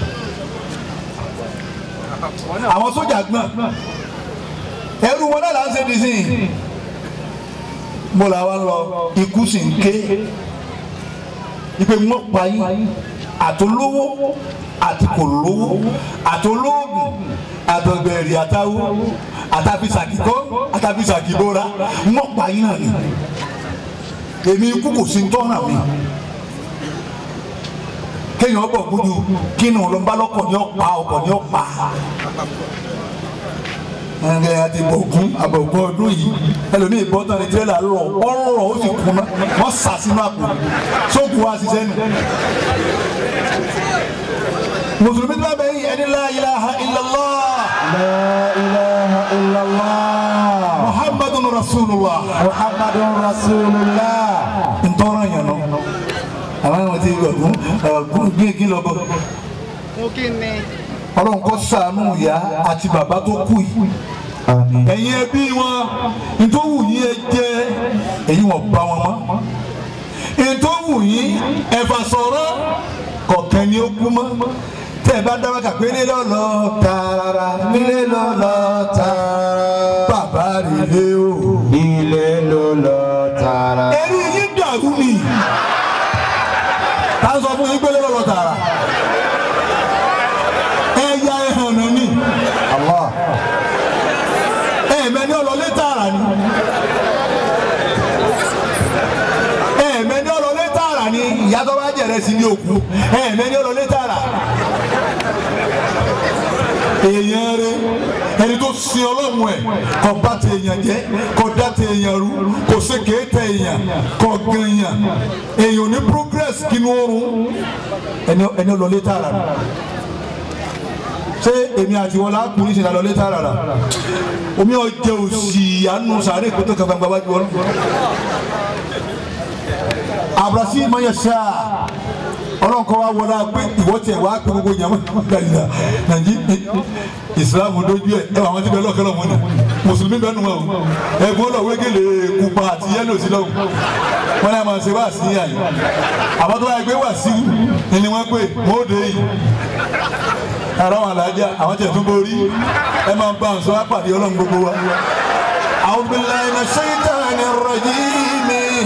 àwọn sójà gbọ́n ẹrú wọn náà là ń ṣe di sí i mo là wá lọ ikú sì ń ké ipe wọn pa yín àtolówó àti kò lówó àtolóògùn àtọgbẹ̀rì àtàwọ àtàfisàkìkọ àtàfisàkìbora wọn pa yín náà ni èmi ikú kò sí tọ́nà mi kéèyàn bọ̀ gbójú kí ni òun lọ bá lọ́kọ̀ ní ọ̀pá ọkọ̀ ní ọ̀pá ẹnlẹ àti bọ̀gún àbọ̀gún ọdún yìí ẹlòmíì bọ́ tán ní tirẹ́là lọ ọ̀rọ̀ ó sì kúnná wọ́n sà sínú àpò sóògùn wa ṣiṣẹ́ nù. mùsùlùmí tí wọ́n bẹ yìí ẹni la ilaha illallah لا إله إلا الله muhammadun rasulullah محمد رسول الله ntọ́ra yẹn nọ àwọn àwọn ti ọ̀gún ọ̀gún gbígbín lọ bọ̀ ọlọ́run kó ṣàánú ìyá àti bàbá tó kú yìí Àmín. ẹ̀yin ẹbí wọn ntòwù yín ẹ jẹ́ èyí wọn bá wọn mọ́ ntòwù yín ẹ̀fà sọ̀rọ̀ kọ̀ọ̀kan ni ó kú mọ́ tẹ́ ẹ bá dábàá kà pé nílé lọ́lọ́ tààrà nílé lọ́lọ́ tààrà bàbá rẹ̀ lé o. Ilé ló lọ tààrà. ẹ̀rí yín dàrú ni tá a sọ fún yín pé nílé lọ́lọ́ tààrà ẹ̀yà ẹ̀hàn náà ni Allah. ẹ̀ẹ̀mẹ́ni ọlọ́lé tààrà ni ẹ̀ẹ̀mẹ́ni ọlọ́lé tààrà ni ìyá tó bá jẹ̀rẹ̀ sí ní òkú ẹ̀ẹ̀mẹ́ni ọlọ́lé tààrà èèyàn rẹ ẹni tó sin ọlọ́run ẹ̀ kò bá ti èèyàn jẹ́ kò dá ti èèyàn rú kò ṣe kéé tẹ èèyàn kò gan èèyàn èèyàn ò ní progress kínú oorun ẹni ẹni ọlọ́lé tààrà ni ṣé èmi àti wọn láàkùn ní ìṣẹ̀lẹ̀ ọlọ́lé tààrà rà omi ọjọ́ òsì àánú sàárè kótó kankan gbàgbà jù wọn. abrasi mayasa ọlọ́run kọ́ wa wọlé pé ìwọ tiẹ̀ wá pé gbogbo yàrá nàìjíríà nàìjíríà ìsìlámù dojú ẹ̀ ẹ̀ àwọn tí bẹ́ẹ̀ lọ́kẹ́ lọ́wọ́ ni mùsùlùmí bẹ́ẹ̀ nù wọn o ẹ̀gbọ́n lọ wégele pupa àti yẹ́lò sí lọ́wọ́ wọn náà máa ṣe wá sí àyè àbá tó báyìí pé wà sí ni wọ́n pè mọ́ọ́dé yìí ara wọn alájà àwọn tẹ̀ tún borí ẹ máa ń bá àwọn sọ wá pàdé ọlọ́run gbogbo wa. أعوذ بالله من الشيطان الرجيم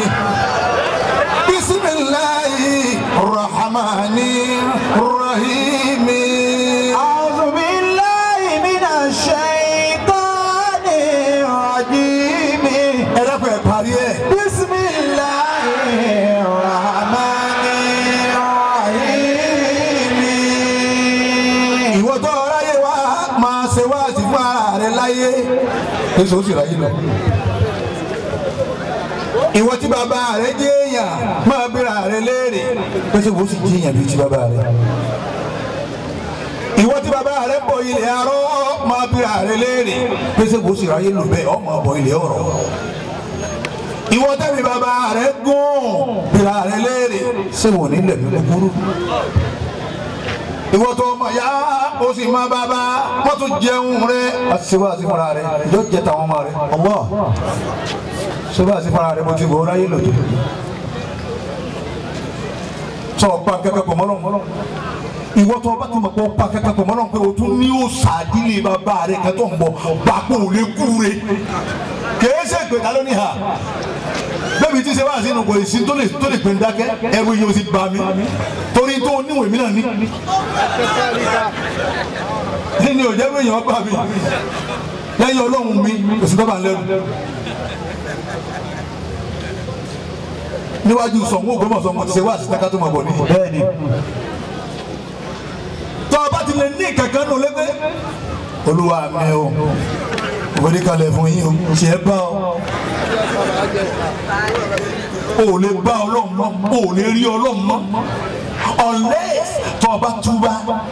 بسم الله الرحمن الرحيم أعوذ بالله من الشيطان الرجيم ẹ dákun ẹ parí ẹ. بسم الله الرحمن الرحيم ìwọ tó ráyè wá máa ṣe wá sí fún ara rẹ láyé èso sì ráyè lọ. ìwọ tí bàbá rẹ jẹ́ èèyàn máa bíra rẹ léèrè pèsè wo sì jẹ́ èèyàn bíi ti bàbá rẹ. ìwọ tí bàbá rẹ bọ ilẹ̀ arọ́ máa bíra rẹ léèrè pèsè wo sì ráyè lò bẹ́ẹ̀ ọmọ bọ ilẹ̀ ọ̀rọ̀. ìwọ tẹ́bi bàbá rẹ gún bíra rẹ léèrè ṣé wò ní lẹ̀mí kúkúrú ìwọ tó ọmọ ya o sì máa bàbá wọn tún jẹun rẹ àṣìwá àti fúnra rẹ yóò jẹ tàwọn ọmọ rẹ ọmọ ṣọba àti fúnra rẹ mo ti bọ ọráyé lòdì sọ ọpa kẹkẹ pọ mọlọ ìwọ tó ọba tó mọ pé ọpa kẹkẹ pọ mọlọ pé o tún ní o sàdílé bàbá rẹ kẹtọ ń bọ gbàgbó ò lè kú re kèé ṣe pé ta ló ní ha bẹ́ẹ̀ni tí ṣe wá sínú kò sí tó lè tó lè pè ń dákẹ́ ẹrù yìí ó sì bá mi torí tó níwèé mi náà ní. ní òjẹ́ pé èèyàn bá mi lẹ́yìn ọlọ́run mi kò sí bábà lẹ́rù. níwájú sọ̀mú ògbómọ̀sọ̀ mo ti ṣe wá sí káká tó máa bọ̀ ní. bẹ́ẹ̀ni tọ́ ọ bá ti lè ní kankan nù lẹ́gbẹ́. olúwa mi o òfin kalẹ̀ fún yín o ṣe é bá ọ o ò lè bá ọlọ́run mọ́ o ò lè rí ọlọ́run mọ́ unless tó o bá túbá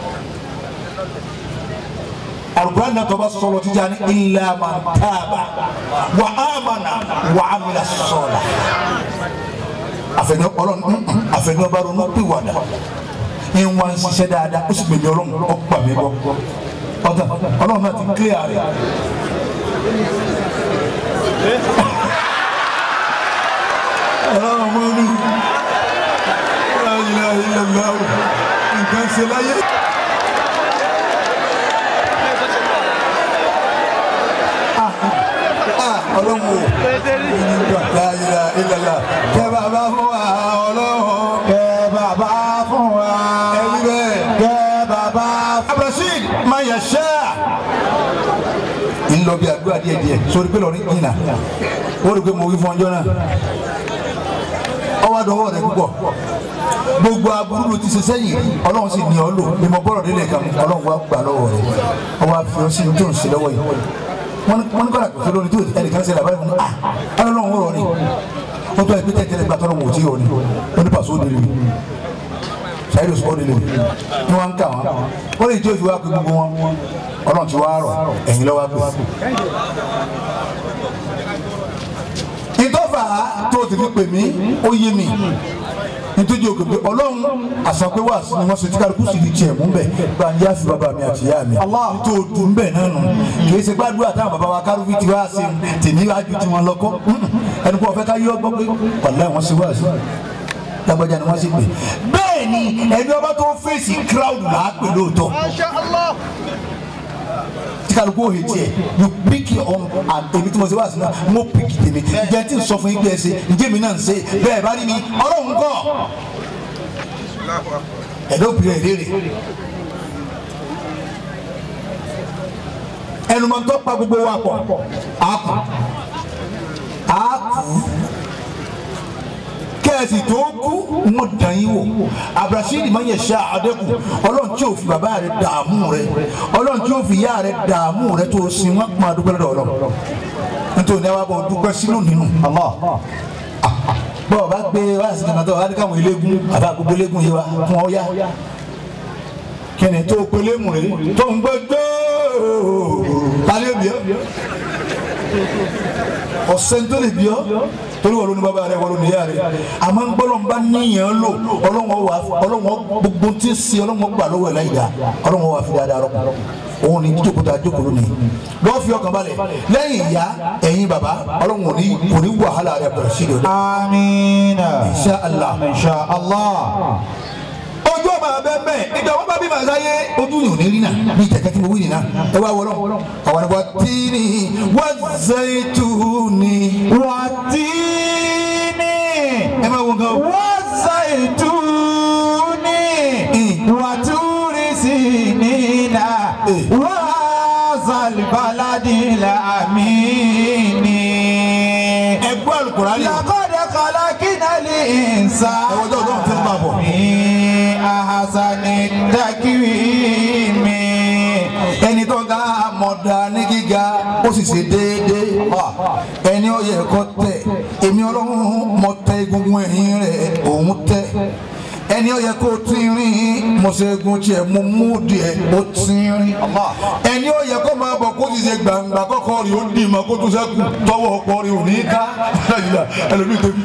alukura náà tó o bá sọ̀rọ̀ tíjà ní illa man taba wa amana wa amila sọ̀la àfẹnú ọlọ́run àfẹnú ọba ronú pìwàdà ń wá ń ṣiṣẹ́ dáadáa ó sì gbèmí ọlọ́run ó gbà mí bọ́ ọ̀tá ọlọ́run náà ti clear rẹ̀. ọlọ́run mọ́ ní láyé ilẹ̀ nǹkan ṣe láyé. ọlọ́run o láyé ilẹ̀ kẹ́ bàbá fún wa ọlọ́run kẹ́ bàbá fún wa ẹ̀rí bẹ́ẹ̀. kẹ́ bàbá fún abdulrasheed mayasha ń lọ bí àdúrà díẹ̀ díẹ̀ sórí pé lọrin jìnnà ó rí i pé mo wí fún ọjọ́ náà ọwọ́ àdọ́wọ́ rẹ púpọ̀ gbogbo aburú ló ti ṣe sẹ́yìn ọlọ́run sì ní ọ lò ní mo bọ́rọ̀ délé kan ọlọ́run wá gbà lọ́wọ́ rẹ ọwọ́ àfi ọ sí ní tó ń ṣe lọ́wọ́ yìí wọ́n ní wọ́n ní kọ́ra kò lórí tó ẹnìkan ṣe làbáyé fún mi ah ọlọ́run wọ̀rọ̀ ni wọ́n tó ẹ pé tẹ́tẹ́lẹ́ gbà tọ́lọ́ wò ó tí ò ní wọ́n ní pàṣẹ òde lè sẹ́yìn ló sọ́ọ́ nílé ni wọ́n ń kà wọ́n wọ́n lè jẹ́ òfin wá pé gbogbo wọn ọlọ́run ti wá rọ̀ ẹ̀yin lọ́wọ́ pé. ìtọ́fà tó ti fi pè mí ó yé mi nítorí òkè pé ọlọ́run àṣà pé wà sí ni wọ́n ṣe tí kálukú sì di tiẹ̀ mú bẹ̀ gba ń yá sí bàbá mi àti ìyá mi nítorí òdù ń bẹ̀ náà nù kì í ṣe gbàdúrà táwọn bàbá wa kárùbí ti wá sí tèmi wájú tí wọ́n lọ́kọ́ ẹni pé ọ̀fẹ́ ká yọ ọgbọ́n pé wàlá wọn ṣe wá sí lágbájá ni wọ́n sì pè bẹ́ẹ̀ ni ẹni ọba tó fèsì crowd là á pè lóòótọ́ tí kálukú òye tiẹ̀ you pick your own and èmi tí mo ṣe wá sí náà mo pick tèmi jẹ́ tí n sọ fún yín pé ẹ ṣe ǹjẹ́ mi náà ń ṣe bẹ́ẹ̀ bá rí mi ọlọ́run kọ́ ẹ̀dọ́ òpin rẹ̀ léèrè ẹnumọ̀tọ́ pa gbogbo wa pọ̀ àkù àkù kẹ́ẹ̀sì tó kú wọn dàn yín wò abdulrasheed máa ń yẹ ṣá adẹ́kù ọlọ́run tí ò fi bàbá rẹ̀ dààmú rẹ̀ ọlọ́run tí ò fi ìyá rẹ̀ dààmú rẹ̀ tó sin wọn máa dúpẹ́ lọ́dọ̀ ọlọ́run nítorí ní wàá bọ̀ dúpẹ́ sínú nínú bọ́ọ̀ bá gbé wá sí kankan tó wá ní káwọn eléégún àbá gbogbo eléégún yìí wá fún ọ yá kẹ́ni tó pelémù rẹ̀ tó ń gbé gbóòó tálẹ́ òbí ọ́ ọ̀sẹ̀ tó lè bí ọ́ torí wọ́n ló ní bàbá rẹ̀ wọ́n ló ní ìyá rẹ̀ àmọ́ ń gbọ́dọ̀ bá níyàn lò ọlọ́wọ́n wà ọlọ́wọ́n gbogbo tí ń ṣe ọlọ́wọ́n gbà lọ́wọ́ ẹ̀ láyìí dá ọlọ́wọ́n wà fi dáadáa rọ́pò òun ni jókòó tá a jókòó lónìí lọ́ọ́ fi ọkàn balẹ̀ lẹ́yìn ìyá ẹ̀yin bàbá ọlọ́wọ́n ò ní kò ní wàhálà rẹ̀ bẹ̀rẹ̀ sí i Amina. Insha Allah. Insha Allah. ojú ọmọ abẹ bẹ́ẹ̀ nígbà wọn bá bí màá sáyé ojú yìí ò ní rí náà bí tẹ̀tẹ̀ tí mo wí nìyà ẹ wá wọlọ́ àwọn ẹ̀wà tíìnì wọ́n zaituni. Watini. ẹ máa wọ nǹkan o. Wazaituni. Mm. Waturi sinina. Eh. Wazal baladil amini. ẹ gbọ́ alukurani. لقد خلقنا الإنسان Ẹ wọ́jọ́ ọdún fún bàbọ̀. في أحسن تقويم ẹni tó ga mọ̀dà ní gíga ó sì ṣe déédéé ẹni ó yẹ kó tẹ̀ èmi ọlọ́run mọ̀ tẹ egungun ẹ̀yìn rẹ̀ òun tẹ̀ ẹni ó yẹ kó tínrín mo ṣe egun tiẹ̀ mo mú díẹ̀ ó tínrín ẹni ó yẹ kó máa bọ̀ kó sì ṣe gbàǹgbà kọ́kọ́ rí ó dì mọ́ kó tún sẹ́kù tọwọ́ ọ̀pọ̀ rí ò ní ká ẹlòmíì tóbi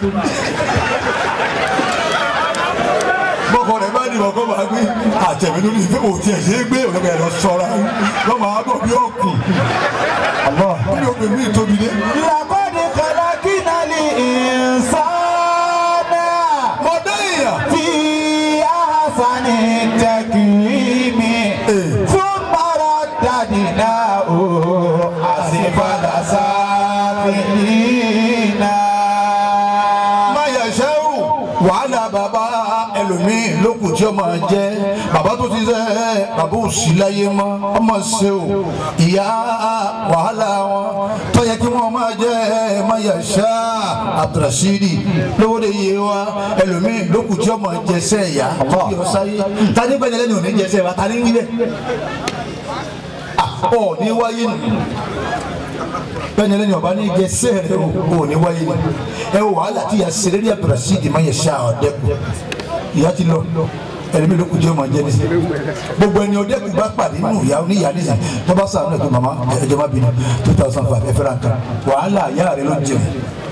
bọ́kọ rẹ̀ bá dìbò kó máa gbé àtẹ̀mí lórí ìfẹ́ òtí ẹ̀ ṣe é gbé òun ẹ̀ lọ sọ́ra lọ́ máa bọ̀ bí ọ̀kùn kí ni o pè mí tóbi dé. لقد خلقنا الإنسان mo dé èèyàn في أحسن تقويم ثم رددناه أسفل سافلين máyà ṣẹ́wù wàhálà bàbá ẹlòmíì lókù tí ó máa jẹ́ bàbá tó ti sẹ́ bàbá ò sí láyé mọ́ ọmọ ṣe o ìyá wàhálà wọn tó yẹ kí wọ́n máa jẹ́ máyà ṣá àtúrásìrì lówó lè yé wa ẹlòmíì lókù tí ó máa jẹ sẹ́ ìyá tó bí ọ sáyé tani gbẹ́ni lẹ́nu ò ní jẹ sẹ́ wa tani ń wí bẹ́ẹ̀ ọ̀ ní wáyé nù bẹ́ẹ̀ni ẹlẹ́ni ọba ní jẹ sẹ́ẹ̀rẹ́ o ò ní wáyé ni ẹ wò wàhálà tí yà sẹ́rẹ́ ní abdulrasheed di ma yẹ ṣá ọ̀dẹ́kù ìyá ti lọ ẹlẹ́mi ló kù jẹ́ ọmọ jẹ́ nísìnyí gbogbo ẹni ọ̀dẹ́kù bá pàdé nínú ìyá oníyà nísìnyí tó bá sàánú ẹ̀kọ́ mama ẹ̀jọ̀ má bínú two thousand five ẹ fẹ́ràn kan wàhálà ìyá rẹ ló jẹun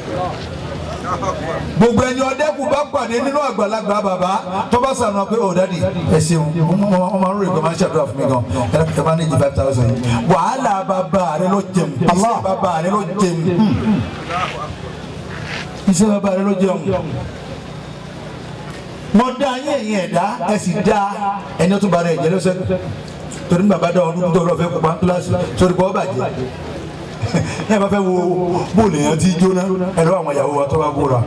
gbogbo ẹni ọdẹkùn bá pàdé nínú àgbàlagbà bàbá tó bá sànù pé ò dádì ẹ ṣeun wọn máa ń ròyìn pé máa ń ṣàdúrà fún mi gan ẹ bá ní ìjì five thousand yìí wàhálà bàbá rẹ ló jẹun iṣẹ́ bàbá rẹ ló jẹun iṣẹ́ bàbá rẹ ló jẹun mo dá yín ẹ̀yin ẹ̀dá ẹ sì dá ẹni tó bá rẹ ẹ̀jẹ̀ lọ́sẹ̀ torí ní bàbá dá ọdún tó lọ fẹ́ kópa kíláàsì sórí bọ́ bàjẹ́ ní ẹ bá fẹ́ wo bóòlù yẹn ti jóná ẹ̀rọ àwọn ìyàwó wa tó bá bóra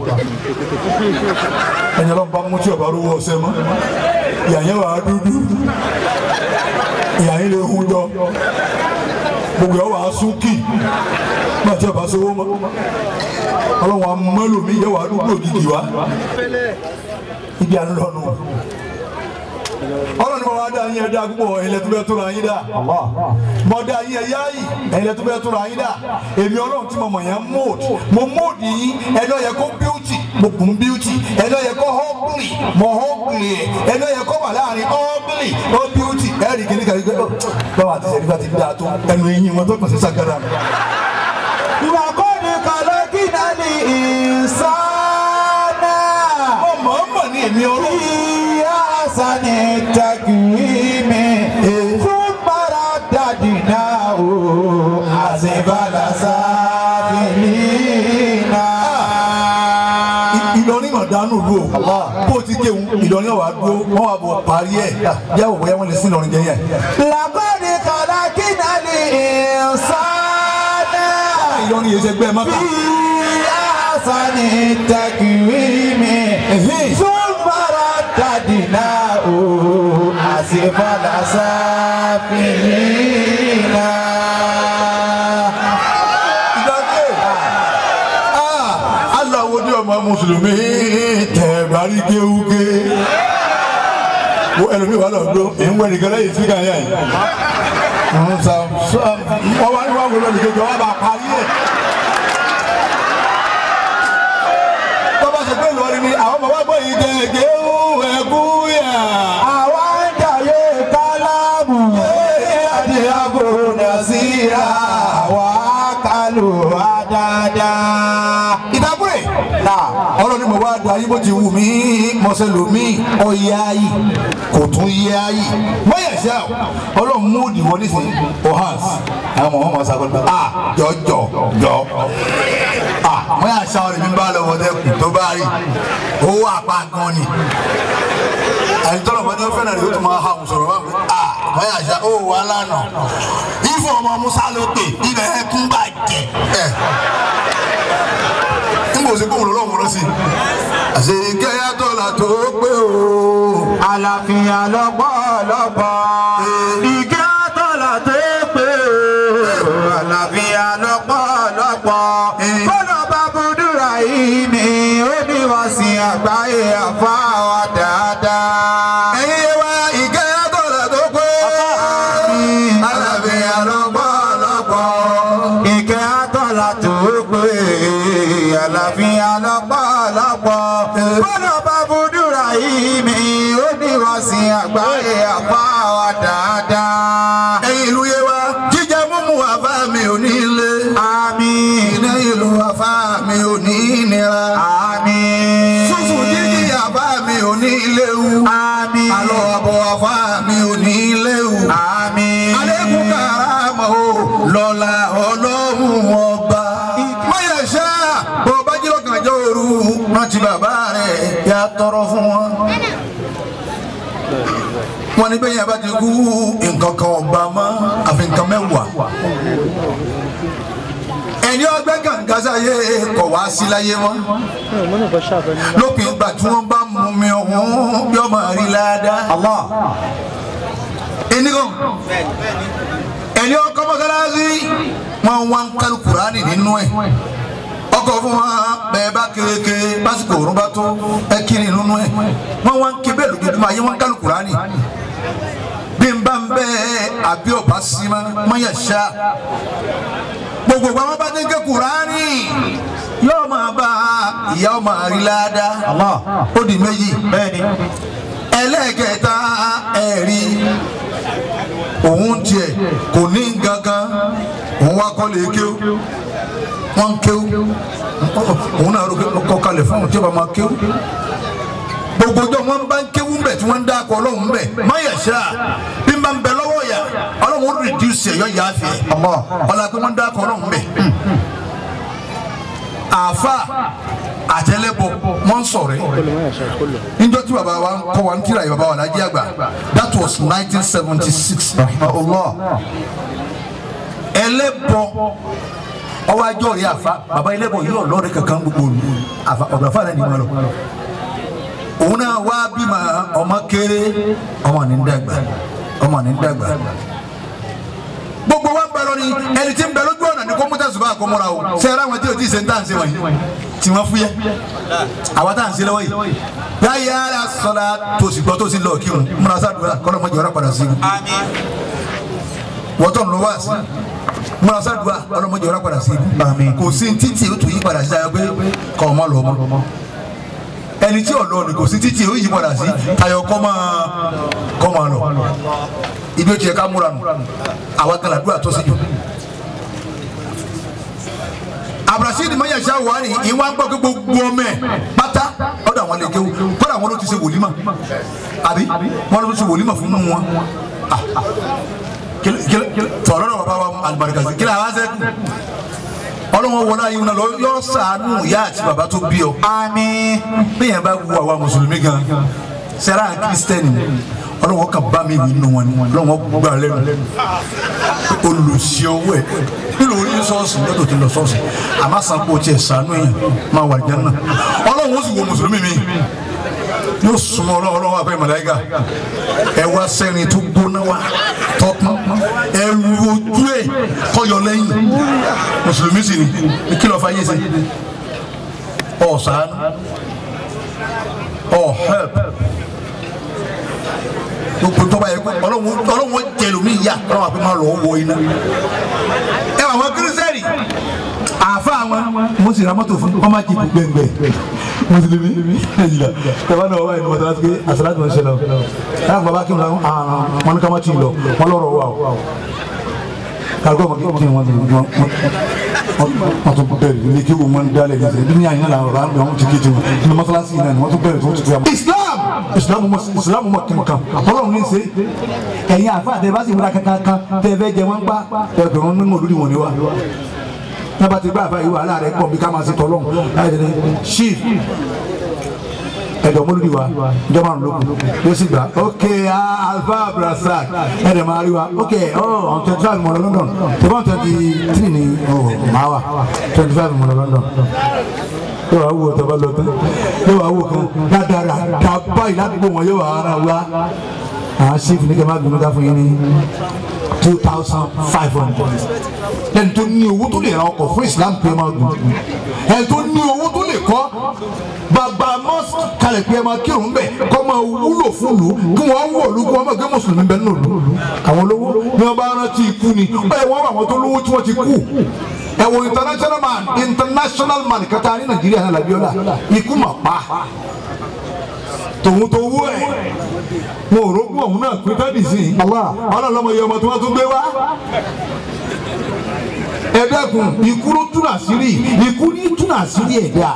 ẹ̀yìn ọlọ́run bá mú tí ọba rówó ọsẹ mọ́ ìyá yẹn wà á dúdú ìyá yẹn lè hun jọ gbogbo ẹ̀ wà á sún kì má tí ọba sówó mọ́ ọlọ́run amúmọ́lòmí yẹ wà á dúdú ògidì wa ibi à ń lọ nù ọlọ́run bá wá dá yín ẹ̀dá púpọ̀ ẹ̀yin lẹ́tọ́ bẹ́ẹ̀ tó ra yín dá mọ dá yín ẹ̀yá yìí ẹ̀yin lẹ́tọ́ bẹ́ẹ̀ tó ra yín dá èmi ọlọ́run tí mo mọ̀ yẹn mold mo mold yín ẹ̀dọ́ yẹ kó beauty mo kùn beauty ẹ̀dọ́ yẹ kó ugly mo ugly ẹ̀dọ́ yẹ kó wà láàrin ugly ó beauty ẹ̀rì kìíní kàrí pé báwa àti sẹ́ni bá ti dá tó ẹnu eyín wọn tó kàn sí sàgádà mi. لقد خلقنا الإنسان ọmọ ọmọ ní èmi ọlọ́run. في أحسن التقويم ثم رددناه أسفل سافلين Ìlọrin mà dánú lu o bó o ti kéwu Ìlọrin wà dúró wọn wà bọ̀ parí ẹ̀ yàwó bóyá wọn lè sí Ìlọrin jẹ yẹn. لقد خلقنا الإنسان Ìlọrin yìí ṣe gbẹ́ mọ́ta. في أحسن التقويم ثم رددناه أسفل سافلين ìdájẹ́ aláwo ní ọmọ mùsùlùmí tẹ̀gbárí kéwúké wo ẹlòmíì wà lọ́dọ̀ èyí ń wẹ̀ nìkan lẹ́yìn síkà yá yìí ń sa wọ́n wá ní wọ́n wọlé nìkan jọ wọ́n bá parí ẹ̀. bọ́bá sọ pé Ìlọrin ni àwọn ọmọ wa gbọ́ yìí tẹ̀ kéwú ẹ̀kú yà. àwa ń jàyè kálámù àti àbòrò síra àwa kálù àdáadáa. ìdákùrẹ̀ náà ọlọ́run ni mo wá da yín bó ti wù mí mọ̀sẹ̀ lómi ọ̀yẹ́ ayì kò tún yẹ ayì mọ̀yẹ̀ ṣá o ọlọ́run mú òdì wọlé sí ohans àwọn ọmọ ọmọ sago nípa a jọ jọ jọ a mọ̀yẹ̀ ṣá ọ̀rẹ́ mi bá lọ wọlé kù tó bá rí owó àpá gan ni ẹni tọ́lọ̀ bá ní ó fẹ́ràn rẹ̀ ó tún máa ha òun sọ̀rọ̀ wá pé a mọ̀yẹ̀ ṣá ó wà lánàá ìfọ̀ ọmọ musa lókè ibẹ̀ ẹkún bàjẹ́ ẹ̀ nígbà òsè kóhùn lọ́wọ́ lọ sí. àṣẹ ìkẹyà tọ́lá tó pé o. àlàáfíà lọ́pọ̀lọpọ̀ ìkẹ́ àtọ́là tó pé o àlàáfíà lọ́pọ̀lọpọ̀ kọ́nà bá búdúrà yìí ni ó ní wọ́n sí àgbáyé àfáwà dáadáa. ẹ̀yin wa ìkẹyà tọ́lá tó pé. àlàáfíà lọ́pọ̀lọpọ̀. ìkẹ́ àtọ́là tó pé àlàáfíà lọ́pọ̀lọpọ̀ kọ́nà bá búdúrà yìí ni ó ní wọ́n sí àgbáyé àfáwà dáadáa. ẹ̀yin ìlú yé wa jíjẹ múmu àbá mi ò ní lé. Àmín. iná ìlú àfá mi ò ní nira. Àmín. fúnfún jíjí àbá mi ò ní léwu. Àmín. àlọ́ àbọ̀ àfá mi ò ní léwu. Àmín. alẹ́kùn karama o lọ́la ọlọ́run ọba. máyà ṣá bó bá jí lọ́kàn jọ òru rántí bàbá rẹ̀ yà tọrọ fún wọn. wọ́n ní bẹ́yìn abá ti kú nǹkan kan ọba mọ́ àfi nǹkan mẹ́wàá. ẹni ọgbẹ́ gàǹgàsáyé kọ̀ wá sí láyé mọ́. lópin ìgbà tí wọ́n bá mú mi ọ̀hún yọ máa rí ládàá. Allah. enigan ẹni ọkọ mọ́sálásí wọn wá ń kálu kurani nínú ẹ ọkọ fún wa bẹ́ẹ̀ bá kéèké lásìkò òrùn bá tó ẹ kiri nínú ẹ wọn wá ń ké bẹ́ẹ̀ lójoojúmọ́ ayé wọn ń kálu kurani bí n bá ń bẹ àbí ọba sima mọyà ṣá gbogbo àwọn bá ti ń ké kurani yóò máa bá ìyá ọmọ àríláda Allah. ó di méjì Bẹ́ẹ̀ni. ẹlẹ́kẹta ẹ̀rí òun tiẹ̀ kò ní gangan òun wá kọ́ lè kéw wọ́n ń kéw òun náà kọ́ kalẹ̀ fún òun tí ó bá máa kéw gbogbo ọjọ́ wọn bá ń kéwú mbẹ̀ tí wọ́n ń dáko ọlọ́run mbẹ̀ máyà ṣá bí n bá ń bẹ lọ́wọ́ yà ọlọ́run ó rìdíùsì ẹ̀yọ́ yà á fi ẹ̀ Allah. ọlọ́run pé wọ́n ń dáko ọlọ́run mbẹ̀ àáfà àtẹlẹbọ wọ́n ń sọ̀rọ̀ ẹ̀ níjọ́ tí bàbá wa ń kọ́ wa ń kíra yìí bàbá wa lájí àgbà that was nineteen seventy six Allah. ẹlẹ́bọ ọwọ́ ajọ́ rí àfa bàbá ẹlẹ́bọ yìí ọ̀lọ́ọ̀rẹ́ kankan gbogbo olú àfa ọ̀dọ̀ àfa náà ni mo lọ òun náà wá bímọ ọmọ kéré ọmọ ní ń dàgbà ọmọ ní ń dàgbà gbogbo wa ń bẹ lọ ni ẹni tí ń bẹ lójú ọ̀nà ni kó mú tẹ̀sùn bá kó múra o ṣe ara wọn tí o ti ṣe ń tà ń ṣe wọ̀nyí tí wọ́n fúyẹ́ àwa tá à ń ṣe lọ́wọ́ yìí yáyà ara sọ̀rọ̀ tó sì gbọ́ tó sì lọ kírun múra sádùúrà kọ́lọ́ mọ́jọ́ ọ̀rọ̀ padà sí i Àmín. wọ́tọ̀ ló wá sí múra sádùúrà kọ́lọ́ mọ́jọ́ ọ̀rọ̀ padà sí i Àmín. kò sí títì ó tún yí padà sí ayọ̀ pé kọ́ ọmọ lọ ọmọ ẹni tí ọ̀lọ́ ni kò sí títì ó yí padà sí ayọ̀ kọ́ máa kọ́ máa lọ ibi ó tiẹ̀ ká múra nù àwa kan làdúrà tó sí jù abrasidi mayasa wani ìwà ń gbọ́ pé gbogbo ọmọ ẹ̀ pátá ọ̀dọ̀ àwọn lè kéwù kọ́dà àwọn ló ti ṣe wòlímà àbí wọn lọ sí wòlímà fún wọn tọ̀rọ̀ náà bàbá wa alibarikasi kí ni àwọn sẹ́kù ọlọ́wọ́n wọlé ayé wọn lọ yọ sànù ìyá àti bàbá tó bí ọ àmín bẹ́ẹ̀ yẹn bá wu àwa mùsùlùmí gan sẹ́ra kírísítẹ́nì ọlọ́wọ́n kan bá mi wí nù wọn ni ọlọ́wọ́n gbà lẹ́nu olùsí ọwọ́ ẹ̀ nínú orí sọ́ọ̀sì lọ́dọ̀ tó lọ sọ́ọ̀sì àmọ́ sanko tiẹ̀ sànù yẹn máa wà jẹ́ náà ọlọ́wọ́n ó sì wo mùsùlùmí mi yóò súnmọ́ ọlọ́wọ́ àfẹ́ màláíkà ẹ wá sẹ́rin tó gbóná wa tọ́pọ́n ẹ lu ojú ẹ̀ kọ́yọ lẹ́yìn mùsùlùmí sì ni kí lọ́ọ́ fà yé sẹ́ ọ̀ sànù ọ̀ help gbogbo tọ́ba yẹ kó ọlọ́run ọlọ́run jẹlómi yá ọlọ́run àfi máa lọ wọ iná ẹ wà wọn kírísẹ́rì àfa wọn mo sì ra mọ́tò fún ọmọ jìbù gbẹngbẹ mùsùlùmí ẹ̀yìnlá tẹ̀wá náà wáyé ní wọ́n tẹ́lá sí pé àṣàlá tó ń ṣẹlẹ̀ o láti bàbá kí n lọ wọn ní ká má tì í lọ wọn lọ́rọ̀ wà o kàgbọ́n mọ̀ kí ni wọ́n ti wọ́n wọ́n tún bẹ̀rẹ̀ ní kí wọ́n dálẹ̀ ní sẹ́yìn ní àyìnlá làwọn ọ̀rọ̀ àwọn ti kéde wọn ní mọ́sálásí náà ni wọ́n tún bẹ̀rẹ̀ tó ti fi Islam Islam mọ̀ Islam mọ̀ kankan ọlọ́run ní ṣe ẹ̀yin àfa àtẹ bá sì múra kankan tẹ́ fẹ́ jẹ wọ́n pa ẹgbẹ̀rún nínú olórí wọn ni wa tába ti gbà àfa yìí wà láàrẹ̀ pọ̀ bí ká máa ṣe tọ́lọ́run láì ṣe chief ẹ̀dọ̀ mọ́lúdi wa ìjọba àrùn lókun yóò sì gbà ok alfa abdulrasaq ẹ̀dẹ̀ máa rí wa ok oh on twenty five mọ̀lọ́ London tẹ̀bá on twenty three ni oh máa wà twenty five mọ̀lọ́ London yóò wá wò tọ́ba lọ tán yóò wá wò kan dáadáa dábàá ìlàdúgbò wọn yóò wá ara wa àwọn sífù ní kí n má gbẹmí ká fún yín ní two thousand five hundred ẹni tó ní owó tó lè ra ọkọ̀ fún Islam pé máa gùn ẹni tó ní owó tó lè kọ́ bàbá mọ́sí kalẹ̀ pé ẹ máa kírun bẹ̀ kọ́ máa wúlò fún lù kí wọ́n wọ̀ lù kí wọ́n máa gbé mùsùlùmí bẹ́ẹ̀ nù lù àwọn olówó ni wọ́n bá rántí ikú ni ẹ wọ́n àwọn tó lówó tí wọ́n ti kú ẹ wo international man international man kata ní Nàìjíríà náà làbíọ́lá ikú mà pa tòun tó wú ẹ wọn ò rógún ọ̀hún náà pín tẹ́lẹ̀ sí i ọlọ́lọ́mọ iye ọmọ tí wọ́n tún gbé wá ẹ dẹ́kun ikú ló tún àṣírí ikú ní tún àṣírí ẹ̀dá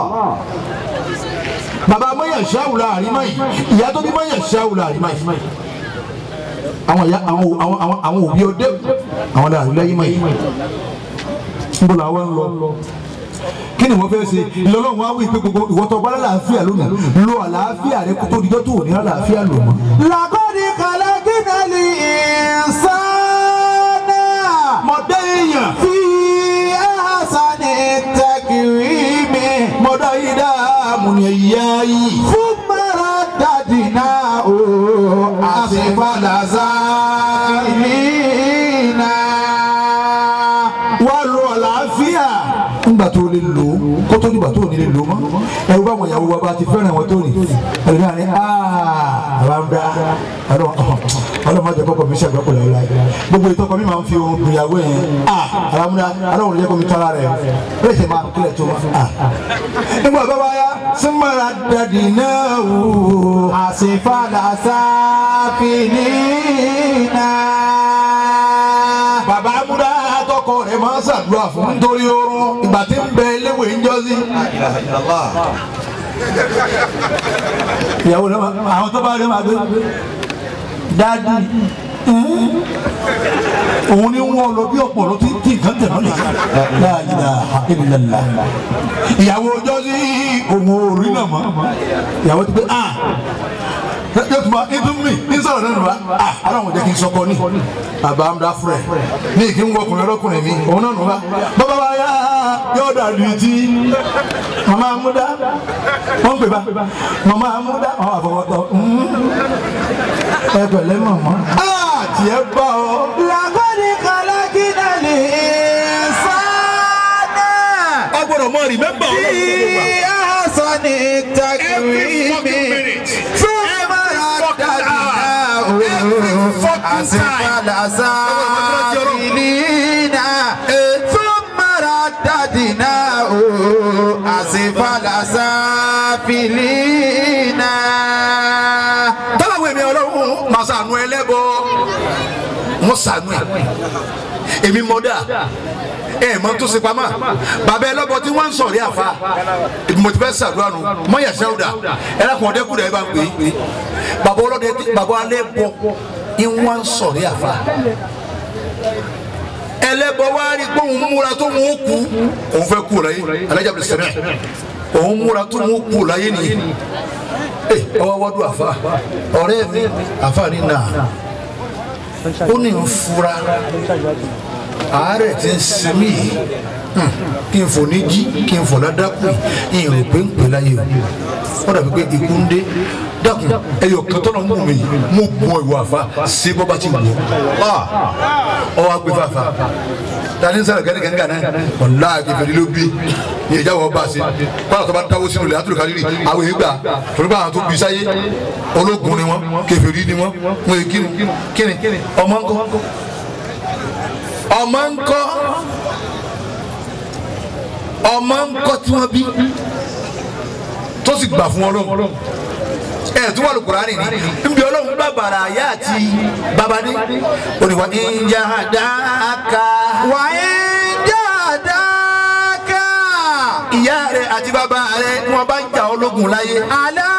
bàbá mọ́yà ṣáwùlà àrímọ́ yìí ìyá tó bí mọ́yà ṣáwùlà àrímọ́ yìí àwọn ìyá àwọn àwọn àwọn òbí ọdẹ àwọn làwọn lẹ́yìn mọ́ yìí níbo làwọn ń lọ kí ni wọ́n fẹ́ ṣe ìlọ́lọ́run wá wí pé gbogbo ìwọ́tọ̀ bá lálàáfíà lónìí lo àlàáfíà rẹ kó tó dijọ́ tó ò ní àlàáfíà lò mọ́. làkọ́ni kàlákínà lè sánà. mọ̀dé èèyàn fi àhásánì tẹkìrìmì. mọ̀dá yìí dá àmúni ẹ̀yà yìí. fún mara dàdí náà o àṣìfàlàsà ìlínà. wá lo àlàáfíà ńgbà tó lè lò ó kó tó nígbà tó ní lè lò ó mọ́ ẹ̀rù bá wọn ìyàwó wa bá ti fẹ́ràn wọn tó ní ẹ̀rù náà ní àbámdá ọlọ́mọdé kọ́kọ́ mi ṣàgbọ́pọ̀ láyé gbogbo ìtọ́kọ mi máa ń fi ohun dùn ìyàwó yẹn àbámdá aláwọ̀ ló yẹ kó mi tọ́ra rẹ̀ ó lè ṣe máa kílẹ̀ tó nígbà bá wáyá súnmọ́ra dàdí náà wò àṣìfàlàsà ìlínà. bàbá amúdá tọkọ rẹ̀ máa ń ṣàdúrà fún nítorí oorun ìgbà tí ń bẹ eléwé ń jọ sí. ìyàwó rẹ̀ máa àwọn tó bá rẹ̀ máa gbé dáàdì òun ni wọn lọ bí ọ̀pọ̀ ló ti tí nǹkan tẹ̀ mọ́lẹ̀ láàyè ìlàlá ìyàwó ọjọ́ sí òun ò rí náà mọ́ ìyàwó ti pé ah yóò tún bá ètò mi ní sọ̀rọ̀ lẹ́nu wa ah aláwọ̀ jẹ́ kí n sọkọ ní bàbá amúdá fúrẹ̀ ní kí n wọ ọkùnrin ọlọ́kùnrin mi òun náà nù wá bàbá wa yá yóò dàbí tí màmá amúdá wọ́n ń pè bá màmá amúdá àwọn àfọwọ́tọ̀ ẹ pẹ̀lẹ́ màmá ah tiẹ̀ bá ọ. làkọ́ni kàlákínà lè sánà. ẹ gbọ́dọ̀ mọ rìmẹ́mbà fi àhásánì tẹkìrìmì. fún mara dàdí náà o àṣìfàlàsà ìlínà. fún mara dàdí náà o àṣìfàlàsà ìlínà. tọ́láwọ̀ èmi ọlọ́run máa ṣàánú ẹlẹ́bọ wọ́n ṣàánú ẹ̀ èmi mọ́dà ẹ mọ tó ṣe pamọ́ bàbá ẹ lọ́bọ tí wọ́n ń sọ̀rí àfa mo ti fẹ́ sàdúrà nù mọ́yà sẹ́wùdà ẹ lákùn ọdẹ kúrẹ́ ẹ bá ń pè é bàbá ọlọ́dẹ bàbá alẹ́ bọ ìwọ́n ń sọ̀rí àfa ẹlẹ́bọ wá rí pé òun múra tó mú kú òun fẹ́ kú láyé alájà bẹ̀rẹ̀ sẹ́mẹ̀ òun múra tó mú kú láyé nìyí ẹ ọwọ́ wọ́dún àfa ọ̀rẹ́ mi àfa ní nà ó ní ń fura àárẹ̀ tí ń sinmi yìí hmm, kí n fò ní jí kí n fò ládàkù yìí ìrò pé ń pè láyé o ó dàbí pé ikú ń dé dákun ẹyọ kan tọ́nà mú mi yìí mo bọ ìwọ àfa sí bọ́ bá ti wù ọ́ ọwọ́ agbè fàfà tani sara gani gani gani wàlá kẹfẹri ló bí ní ìjà wọ bá se kọ́lá tó bá dáwọ́ sínú ilẹ̀ àtúrò kárìrì àwọn èyí gbà torí bá àwọn tó bí sáyé ológun ni wọn kẹfẹri ni wọn wọn yé kíni kíni ọmọ ńkọ́ ọmọ ńkọ́ ọmọ ńkọ́ tí wọ́n bí tó sì gbà fún Ọlọ́run ẹ tún wà lùkùránì ní nbí Ọlọ́run gbà bàrà àyà àti babadé oníwà ìjà dáká wà á jádáká. ìyá rẹ àti bàbá rẹ ni wọn bá ń jà ológun láyé àlá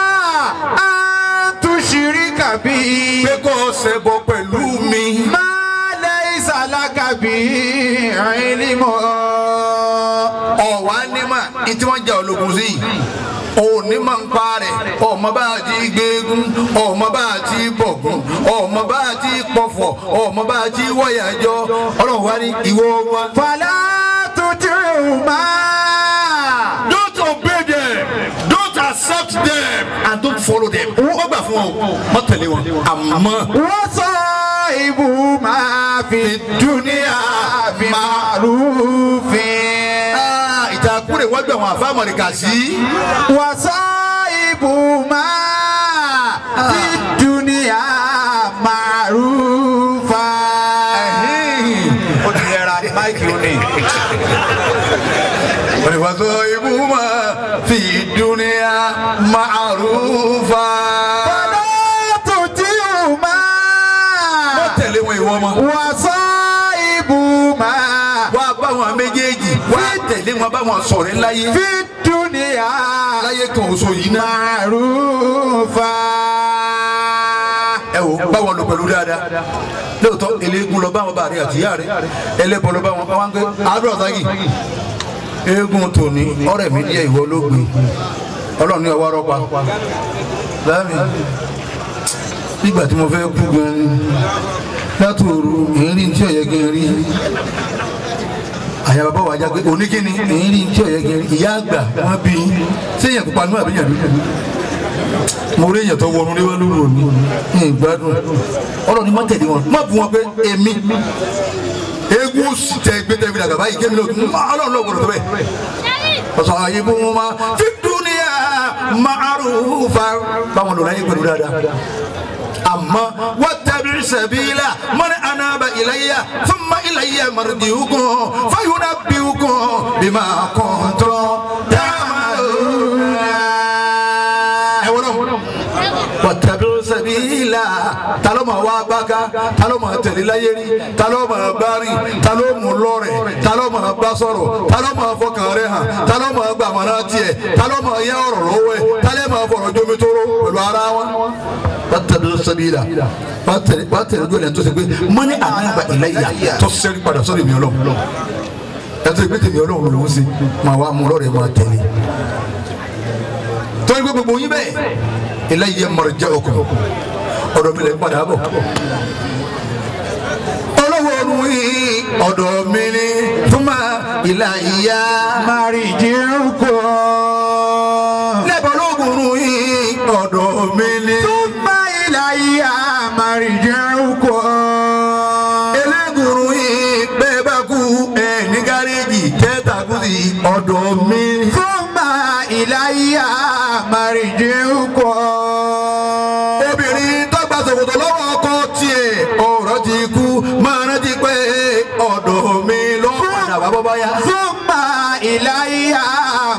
àtúnṣirí kàbí. pé kó o ṣẹbọ pẹ̀lú mi máa lẹ ìsàlákà bí ìrìnlímọ̀. ọ̀wá nímà ní tí wọ́n jà ológun sí yìí òní máa ń pa rẹ̀ ọmọ bá a ti gbẹ́gun ọmọ bá a ti bọ̀gún ọmọ bá a ti pọ̀fọ̀ ọmọ bá a ti wọ̀yàjọ́ ọlọ́run wá ní ìwọ wa. fàlà tuntun máa. Don't obey them. Don't accept them. And don't follow them. Wọ́n gbà fún ọ. Wọ́n tẹ̀lé wọn. Àmọ́ wọ́n sọ ibù máa fi dúníà màrúfin. ah, ìtàkùrẹ̀ wọ́n gbà wọn àfa àmọ̀ríkà sí. wọ́n sọ ibù máa fi dúníà màrúfà. ó ti yẹra máìkì ó ní. Wọ́n ní wọ́n sọ ibú ma fi dúníà ma'rufa. fàlà tuntun máa. Wọ́n tẹ̀lé wọn ìwọ ọmọ. wọ́n sọ ibù máa. Wọ́n á bá wọn méjèèjì. Wọ́n á tẹ̀lé wọn bá wọn sọ̀rọ̀ láyé. fi dúníà Láyé kan oṣù yìí náà. màrúfà. ẹ wò báwọn lò pẹ̀lú dáadáa lóòótọ́ eléegun lọ báwọn bá rí àtìyá rẹ ẹlẹ́bọ lọ báwọn bá wọn gbé àdúrà sáyì eégún tòní ọ̀rẹ́ mi díẹ̀ ìwọ ló gbé ọlọ́run ní ọwọ́ rọ́pa láàmì nígbà tí mo fẹ́ kú gan ni látòrò ìrírí tí ọ̀yẹ́ gan rí àyà bàbá wa jágbe oníkíni ìrírí tí ọ̀yẹ́ gan rí ìyá àgbà wọn bí sẹ́yìn pupa nú àbíyàn dúdú mo rí èèyàn tó wọnú ní wàlúù òní ní ìgbádùn ọ̀rọ̀ ni má tẹ̀lé wọn má bu wọn pé èmi eégún sì tẹ gbé tẹ fi dàgbà báyìí kémi náà ọlọ́run náà gbọdọ̀ tó bẹ́ẹ̀ ọ̀sán àyè bó wọn ma fi dúnìyà ma'rufa báwọn lò láyé pẹ̀lú dáadáa àmọ́ wattabi sabila man anaba ilayya thumma ilayya marji'ukum fayunabbi'ukum bima kuntum ta'malun ẹ wọ́n náà wàtàbí sẹ́bíìlà taló ma wá bága taló ma tẹ̀lé láyérí taló ma bari taló mu lọ́rẹ̀ taló ma bá sọ̀rọ̀ taló ma fọkàn rẹ̀ hàn taló ma gbà mọ́nà tiẹ̀ taló ma yẹ ọ̀rọ̀ lọ́wọ́ ẹ̀ taló ma fọ̀rọ̀ jomitoro pẹ̀lú ara wọn. wàtàbí sẹ́bíìlà wàtẹ̀lé gbọ́dọ̀ tó ṣe pé mọ́ni ànágbà ìlẹ́yà tó sẹ́rí padà sọ́dọ̀ mi ọlọ́run ẹ̀tọ́ ìgbé tèmi ọlọ́run lòún ṣe máa wá mú lọ́rẹ̀ máa tẹ̀lé torí pé gbogbo yín bẹ́ẹ̀ ilayya marji'ukum ọ̀dọ̀ mi lè padà bọ̀. olówó ọdún yìí ọ̀dọ̀ mi ni thumma ilayya. Màrìjìrúkọ. lẹ́bọ̀ ológun yìí ọ̀dọ̀ mi ni. Túmbà ìlàyà màrìjìrúkọ. eléegun yìí bẹ́ẹ̀ bá kú ẹ̀ ní gáréjì tẹ́tà kú sí ọ̀dọ̀ mi ni. Túmbà ìlàyà màrìjìrúkọ. obìnrin tó gba ṣòkòtò lọ́wọ́ ọkọ tiẹ̀ ọ̀rọ̀ ti kú máa rántí pé ọ̀dọ̀ mi ló padà wá bọ́ báyà. Túmbà ìlàyà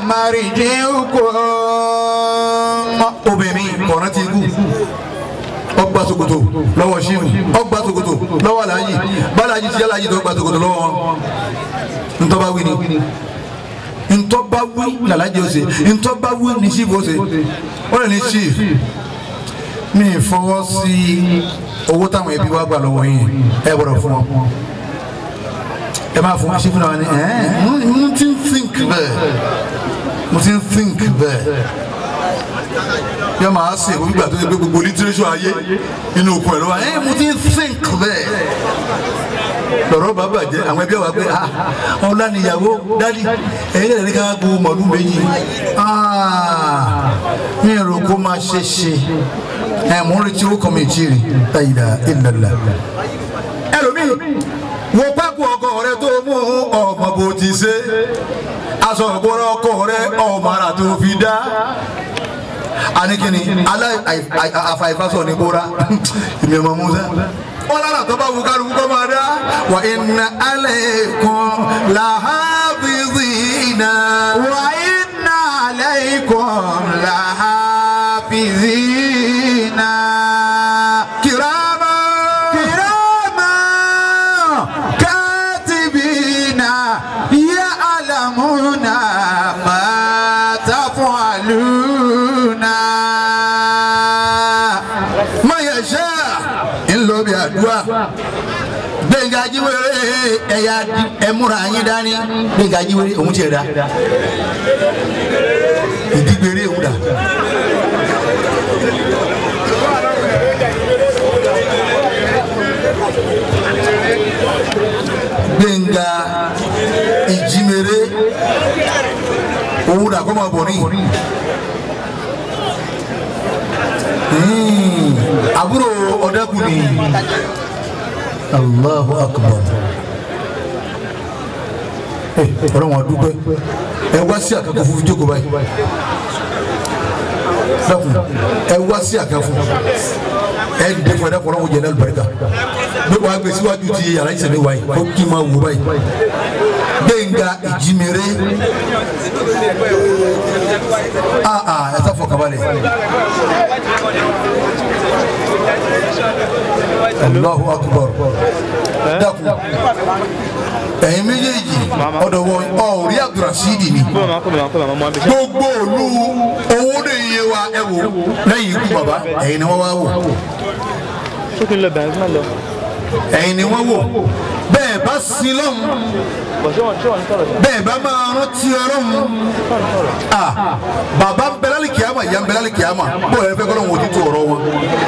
màrìjìrúkọ. obìnrin kọ̀ọ̀rọ̀ ti kú ọgbà sokoto lọ́wọ́ ṣífù ọgbà sokoto lọ́wọ́ aláàjì bàlájì tí aláàjì tó gbà sokoto lọ́wọ́ wọn ntọ́ba wí ni ntọ́ba wí làlájì ó ṣe ntọ́ba wí ni ṣífù ó ṣe ó lè ní ṣífù mi ì fọwọ́ sí owó táwọn ẹbí wa gbà lọ́wọ́ yín ẹ gbọ́dọ̀ fún wọn ẹ máa fún ṣífù náà ni ẹ mo ti ń think bẹ́ẹ̀ mo ti ń think bẹ́ẹ̀ yẹ máa ṣe ìwé gbígbà tó ṣe pé gbogbo lítírésù ayé inú okun ẹ̀ ló wà ẹ mo ti ń think bẹ́ẹ̀ lọ́rọ̀ bá bàjẹ́ àwọn ẹbí wa pé ah ọ̀la níyàwó dádì ẹ̀yin lè ní ká gbó mọ̀lú méjì ah mi rò kó máa ṣe ṣe ẹ̀ mò ń retí owó kan mi ì tí ì rí ayíra ìlàlà ẹlòmíì wo pákó ọkọ rẹ tó mú ọmọ bó ti ṣe aṣọ ìbora ọkọ rẹ ọmọ ara tó fi dá anikini ala àfàìfàsọ ní bora ìmì ọmọ musa wọn lára tó bá wù kálukú kọ́ máa dá wà inna alaykum lahafizina. wa inna alaykum lahafizina. kirama kirama katibina ya'lamuna ma taf'aluna. mayasha ńlọ bí àdúrà gbẹ̀ngà jíwèrè ẹ̀yà ẹ̀múra yín dání gbẹ̀ngà jíwèrè òun tiẹ̀ dá ìdígbèrè òun dà. gbẹ̀ngà ìjímèrè òun dà kọ́ máa bọ̀ ní. Hmm, àbúrò ọ̀dẹ́kùnrin Allahu akbar ẹ ọ̀rọ̀ wọn dúpẹ́ ẹ wá sí àkàkọ́ fún jókòó báyìí dákun ẹ wá sí àkàkọ́ ẹ dẹ fún ẹ dákun ọlọ́run jẹ náà lùbáríkà bí wàá gbé síwájú ti yàrá ìṣẹ̀lẹ̀ wáyé kó kí n máa wò báyìí gbẹ̀ngà ìjímèrè aa aa ẹ sá fọkànbalẹ̀ Allahu akbar dákun ẹ̀yin méjèèjì ọ̀dọ̀ wọn ọ̀rí abdulrasheed ni gbogbo òlu owó de iye wa ẹ wò lẹ́yìn ikú bàbá ẹ̀yin ni wọ́n wá wò sókè lọ bẹ̀rẹ̀ fún ẹ lọ. ẹ̀yin ni wọ́n wò bẹ́ẹ̀ bá sin lọ́hùn bọ̀ ṣé wọn ṣé wọn ń sọ̀rọ̀ sí. bẹ́ẹ̀ bá máa rántí ọlọ́hun ah bàbá ń bẹ lálẹ́ kìámà ìyá ń bẹ lálẹ́ kìámà bó ẹ fẹ́ kọ́lọ́hún ojú tó ọ̀rọ̀ wọn.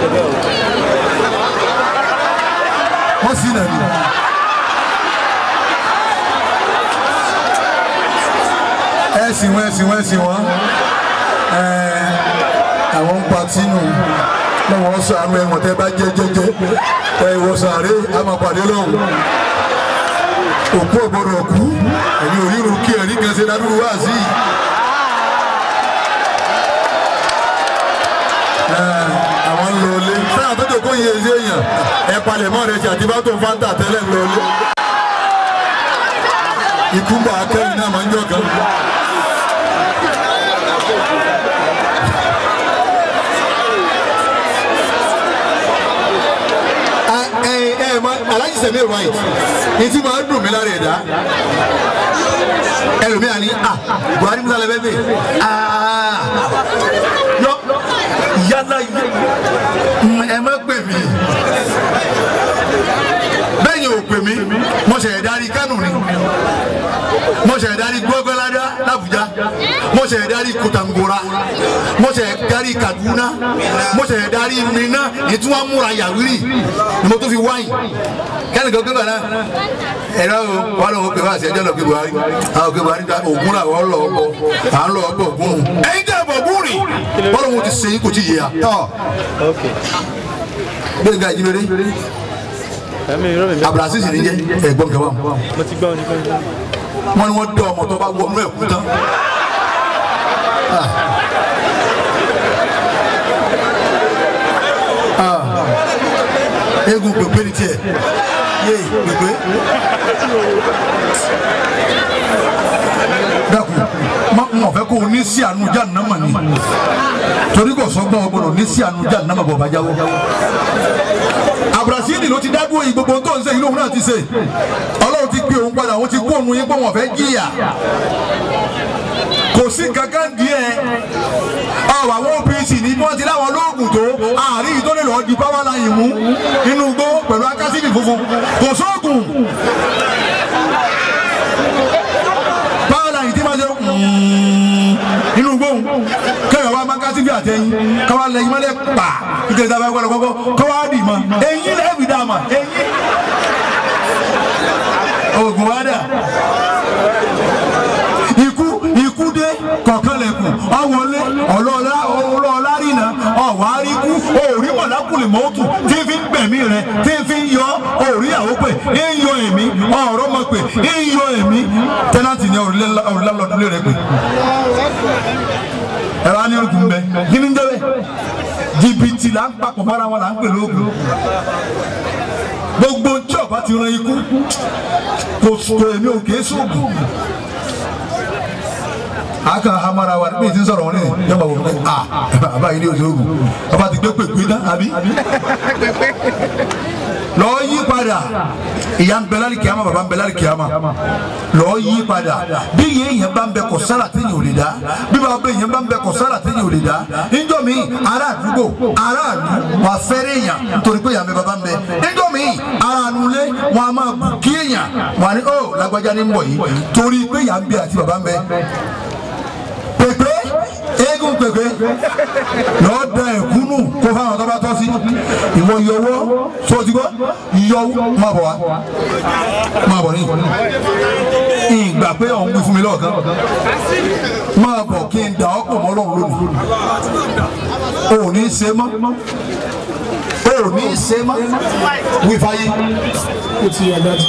wọ́n sì nà ní. ẹ sì wọ́n ẹ sì wọ́n ẹ sì wọ́n ẹ àwọn ń pa tínú lọ́wọ́ sàánú ẹ̀wọ̀n tẹ́ bá jẹ́ jẹ́jẹ́ ẹ ìwọ sàárè á máa pàdé lọ́hùn òkú ọ̀gbọ́dọ̀ kú ẹ̀yin òríru kí ẹ̀rí kan ṣe ládùúgbò wá sí i. àwọn ń lọ ilé sáà tó dòkó yẹn ṣe èèyàn ẹ palẹ̀ mọ́ rẹ̀ ṣe àti bá tó ń fáńtà tẹ́lẹ̀ ń lọ ilé. ikú ń bọ̀ akẹ́yìn náà máa ń jọ kan. ẹ ẹ ma alájí sẹ́mi ẹ̀ wáyé ní tí máa ń dùn mí lára ẹ̀dá ẹlòmíà ni ah Buhari musa lẹ bẹ bẹ ah yọ yálà ẹ má pè mí bẹ́ẹ̀ yẹn ò pè mí mo ṣe ẹ̀dárí Kánò ni mo ṣe ẹ̀dárí gbọ́gbẹ́ládá l'Àbújá mo ṣe ẹ̀dárí Kòtàngórà mo ṣe ẹ̀dárí Kaduna mo ṣe ẹ̀dárí Minna ìtura múra yàwírì ni mo tún fi wáyìn kẹ́ni kan gbégbá náà ẹ̀rọ o wà lóun pè wá sí ẹjọ́ lọ pé Buhari àwọn pé Buhari ta ògùn náà wọ́n lọ ọkọ̀ à ń lọ ọkọ̀ ògùn nù ẹ̀yin tẹ̀ bọ̀ gùn rìn bọ́lá wọn ti sẹ́yìn kò tí ì yé ya ok gbẹ̀ngà ìjímẹ̀rẹ̀ ẹ̀mí irọ́ mi bẹ́ẹ̀. abdulaziz ni jẹ́ ẹ̀gbọ́n kẹwàá mo ti gbọ́ ọ ní pẹ́. wọn ni wọn dọ ọmọ tó bá wọ ọmọ ẹkú tán. Ah. Ah. eégún pèpè ni tiẹ̀ yé pèpè. dákun má n ò fẹ́ kó o ní sí àánú jahannama ni torí kò sọ́gbọ́n ọgbọ́dọ̀ ní sí àánú jahannama bọ̀ bá jáwọ́ abrasini ló ti dádúró yìí gbogbo tó ń ṣe yìí lóhun náà ti ṣe ọlọ́run ti gbé òun padà òun ti kó òun yín pé wọ́n fẹ́ jìyà kò sí kankan díẹ̀ ọ̀rọ̀ àwọn OPC ní bí wọ́n ti láwọn olóògùn tó àárín yìí tó lè lọ́ọ́ di power line mú inú igbó pẹ̀lú akásífì funfun kò sóògùn power line tí máa ṣe inú gbóhùn kẹyọ̀ wa máa ń kásífì àtẹ̀yìn káwá lẹ́yìn mọ́lẹ̀ pa kíkẹ́ ìta bá gbọ́dọ̀ kọ́kọ́ káwá dì mọ́ eyín lẹ́ẹ̀fì dà mà eyín oògùn wa dà ikú ikú dé kọ̀ọ̀kan lẹ̀kùn ọ̀wọ́lé ọ̀lọ́ọ̀lá ọ̀lọ́ọ̀lá rìnà ọ̀wáríkú òòrí mọ̀lákùnrin mọ́tò tí fi ń gbẹ̀mí rẹ̀ tí fi ń yọ òòrí àwọ̀ pé ń yọ èmi ọ̀rọ̀ mọ̀ pé ń yọ èmi tẹ́nàtì ni òrùlé lọ́dúnlé rẹ̀ pé ẹ̀rọ anírùkù ń bẹ kí ni ń jẹ́ bẹ́ẹ̀ jìbìtì là ń papọ̀ mọ́ra wọn là ń pè lóògùn gbogbo tí ọba ti ran ikú kò sọ èmi ò kéé sóògùn aka hamara wa bí n ti sọ̀rọ̀ wọn ní yọba wò ní a bàbá yìí ní oṣù ogun bàbá ti gbé pèpè tán àbí. lọ́ọ́ yí padà ìyá ń bẹ lárí kìáma bàbá ń bẹ lárí kìáma lọ́ọ́ yí padà bí yẹn yẹn bá ń bẹ kọ sára téèyàn ò lè dá bí bàbá bẹ yẹn bá ń bẹ kọ sára téèyàn ò lè dá níjọ́ mi ará àdúgbò ará àdú wà fẹ́rẹ̀ èèyàn nítorí pé yàrá bàbá ń bẹ níjọ́ mi ará ànulé wọn a máa bù kí èèyàn wọn ni ó lágbájá ní ń bọ̀ yìí torí pé yàrá ń bẹ àti bàbá ń bẹ pèpè eégún pèpè lọ́ọ́ da ẹ̀kúnnù kó fáwọn tó bá tọ́ sí ìwọ yọwọ́ sotigbọ́ yọwọ́ máa bọ̀ wá máa bọ̀ ní ìgbà pé ọ̀hún wí fún mi lọ́ọ̀kan máa bọ̀ kí n dà ọ́ pọ̀ mọ́ lọ́hùn lónìí o ò ní í ṣe mọ́ o ò ní í ṣe mọ́ wí fáyé. ó ti yà dájú.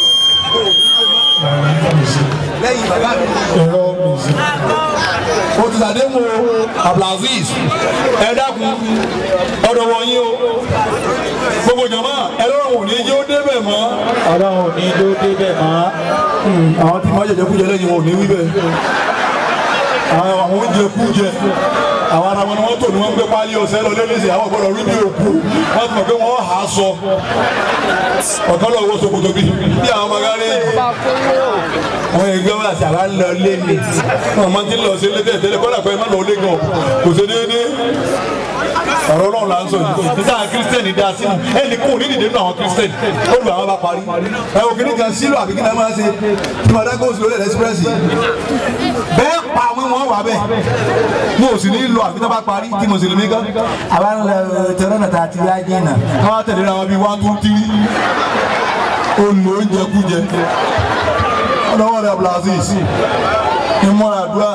lẹ́yìn bàbá mi. ẹ̀rọ mìíràn. o ti sàdé mu abdulaziz ẹ dákun ọ̀dọ̀ wọ̀nyí o gbogbo jama ẹ lọ́rùn òní jẹ́ ó débẹ̀ mọ́. ọlọ́run ò ní ló débẹ̀ mọ́. àwọn tí wọ́n jẹjẹ kújẹ lẹ́yìn wọn ò ní wí bẹ́ẹ̀ àwọn àwọn oúnjẹ kújẹ àwọn ará wọn ni wọ́n tò ní wọ́n gbé pálí ọ̀sẹ̀ lọ lẹ́lẹ́sẹ̀ àwọn gbọ́dọ̀ rí bí òkú wọ́n ti mọ̀ pé wọ́n hà á sọ ọ̀kan lọ wọ ṣòkòtò bí bí àwọn ọmọ gárí àwọn ẹgbẹ́ wọn àti àwa ń lọ lé mi wọn máa ti ń lọ sí ilé tẹ́lẹ̀ kọ́lá pé ẹ má lọ lé gan kò sí déédéé ọ̀rọ̀ náà là ń sọ yìí níta kírísítẹ́nì dá sínú ẹnì kò ní dìde nínú àwọn kírísítẹ́nì ó lù àwọn bá parí ẹ ò kíní kan sílò àbí kí náà máa ṣe tí màdá kó sílò lẹ́lẹ́ ẹ́sípírẹ́sì bẹ́ẹ̀ pa àwọn wọn wà bẹ́ẹ̀ mo ò sì ní lọ àbí tá bá parí tí mo sì lè mí gan. àwa ń lọ tẹ̀rọ náà tá a ti rí ajé náà. káwá tẹ̀lé ra wọn bíi one two three olè oúnjẹ kújẹ ọlọ́wọ́ rẹ̀ abdulaziz ìmọ̀ràn àdúrà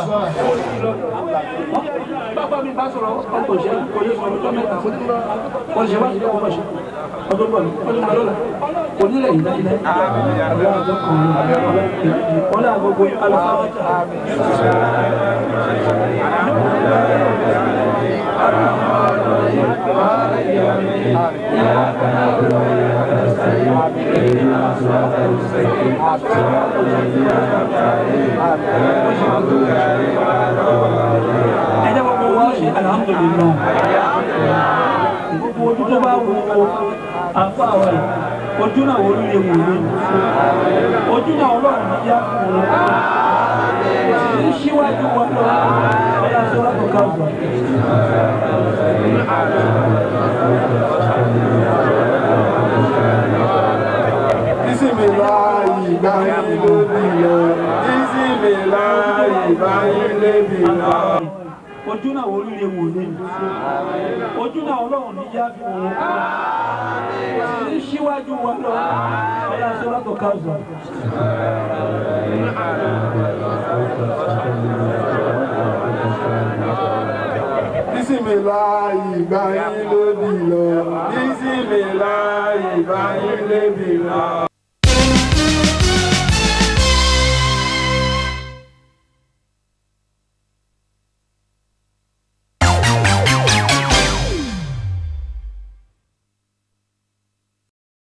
bàbá mi bá sọ̀rọ̀ ọkọ̀ ṣe kò yẹ sọ̀rọ̀ tó mẹ́ta wọ́n ṣe wá sí ọkọ̀ ṣe ọdún bọ̀ ní ọdún bọ̀ lọ́la kò nílẹ̀ yìí láyé láyé àwọn àjọ kan ní wọ́n náà gbogbo alùpàá ẹjẹ gbogbo wa ṣe alhamdulilayi gbogbo ojú tó bá wo àfa wa yìí ojú náà wo lè wò lé ojú náà ọlọ́run ní yá kú un ní síwájú wa lọ ọlá sọlá tó ká gbà. Bisimilayi báyìí lóbi lọ. Bisimilayi báyìí lóbi lọ. ojú náà wo lè wò lé ojú náà ọlọ́run ní yá kú un ní síwájú wa lọ ọlá sọlá tó ká gbà. Bisimilayi báyìí lóbi lọ. Bisimilayi báyìí lóbi lọ.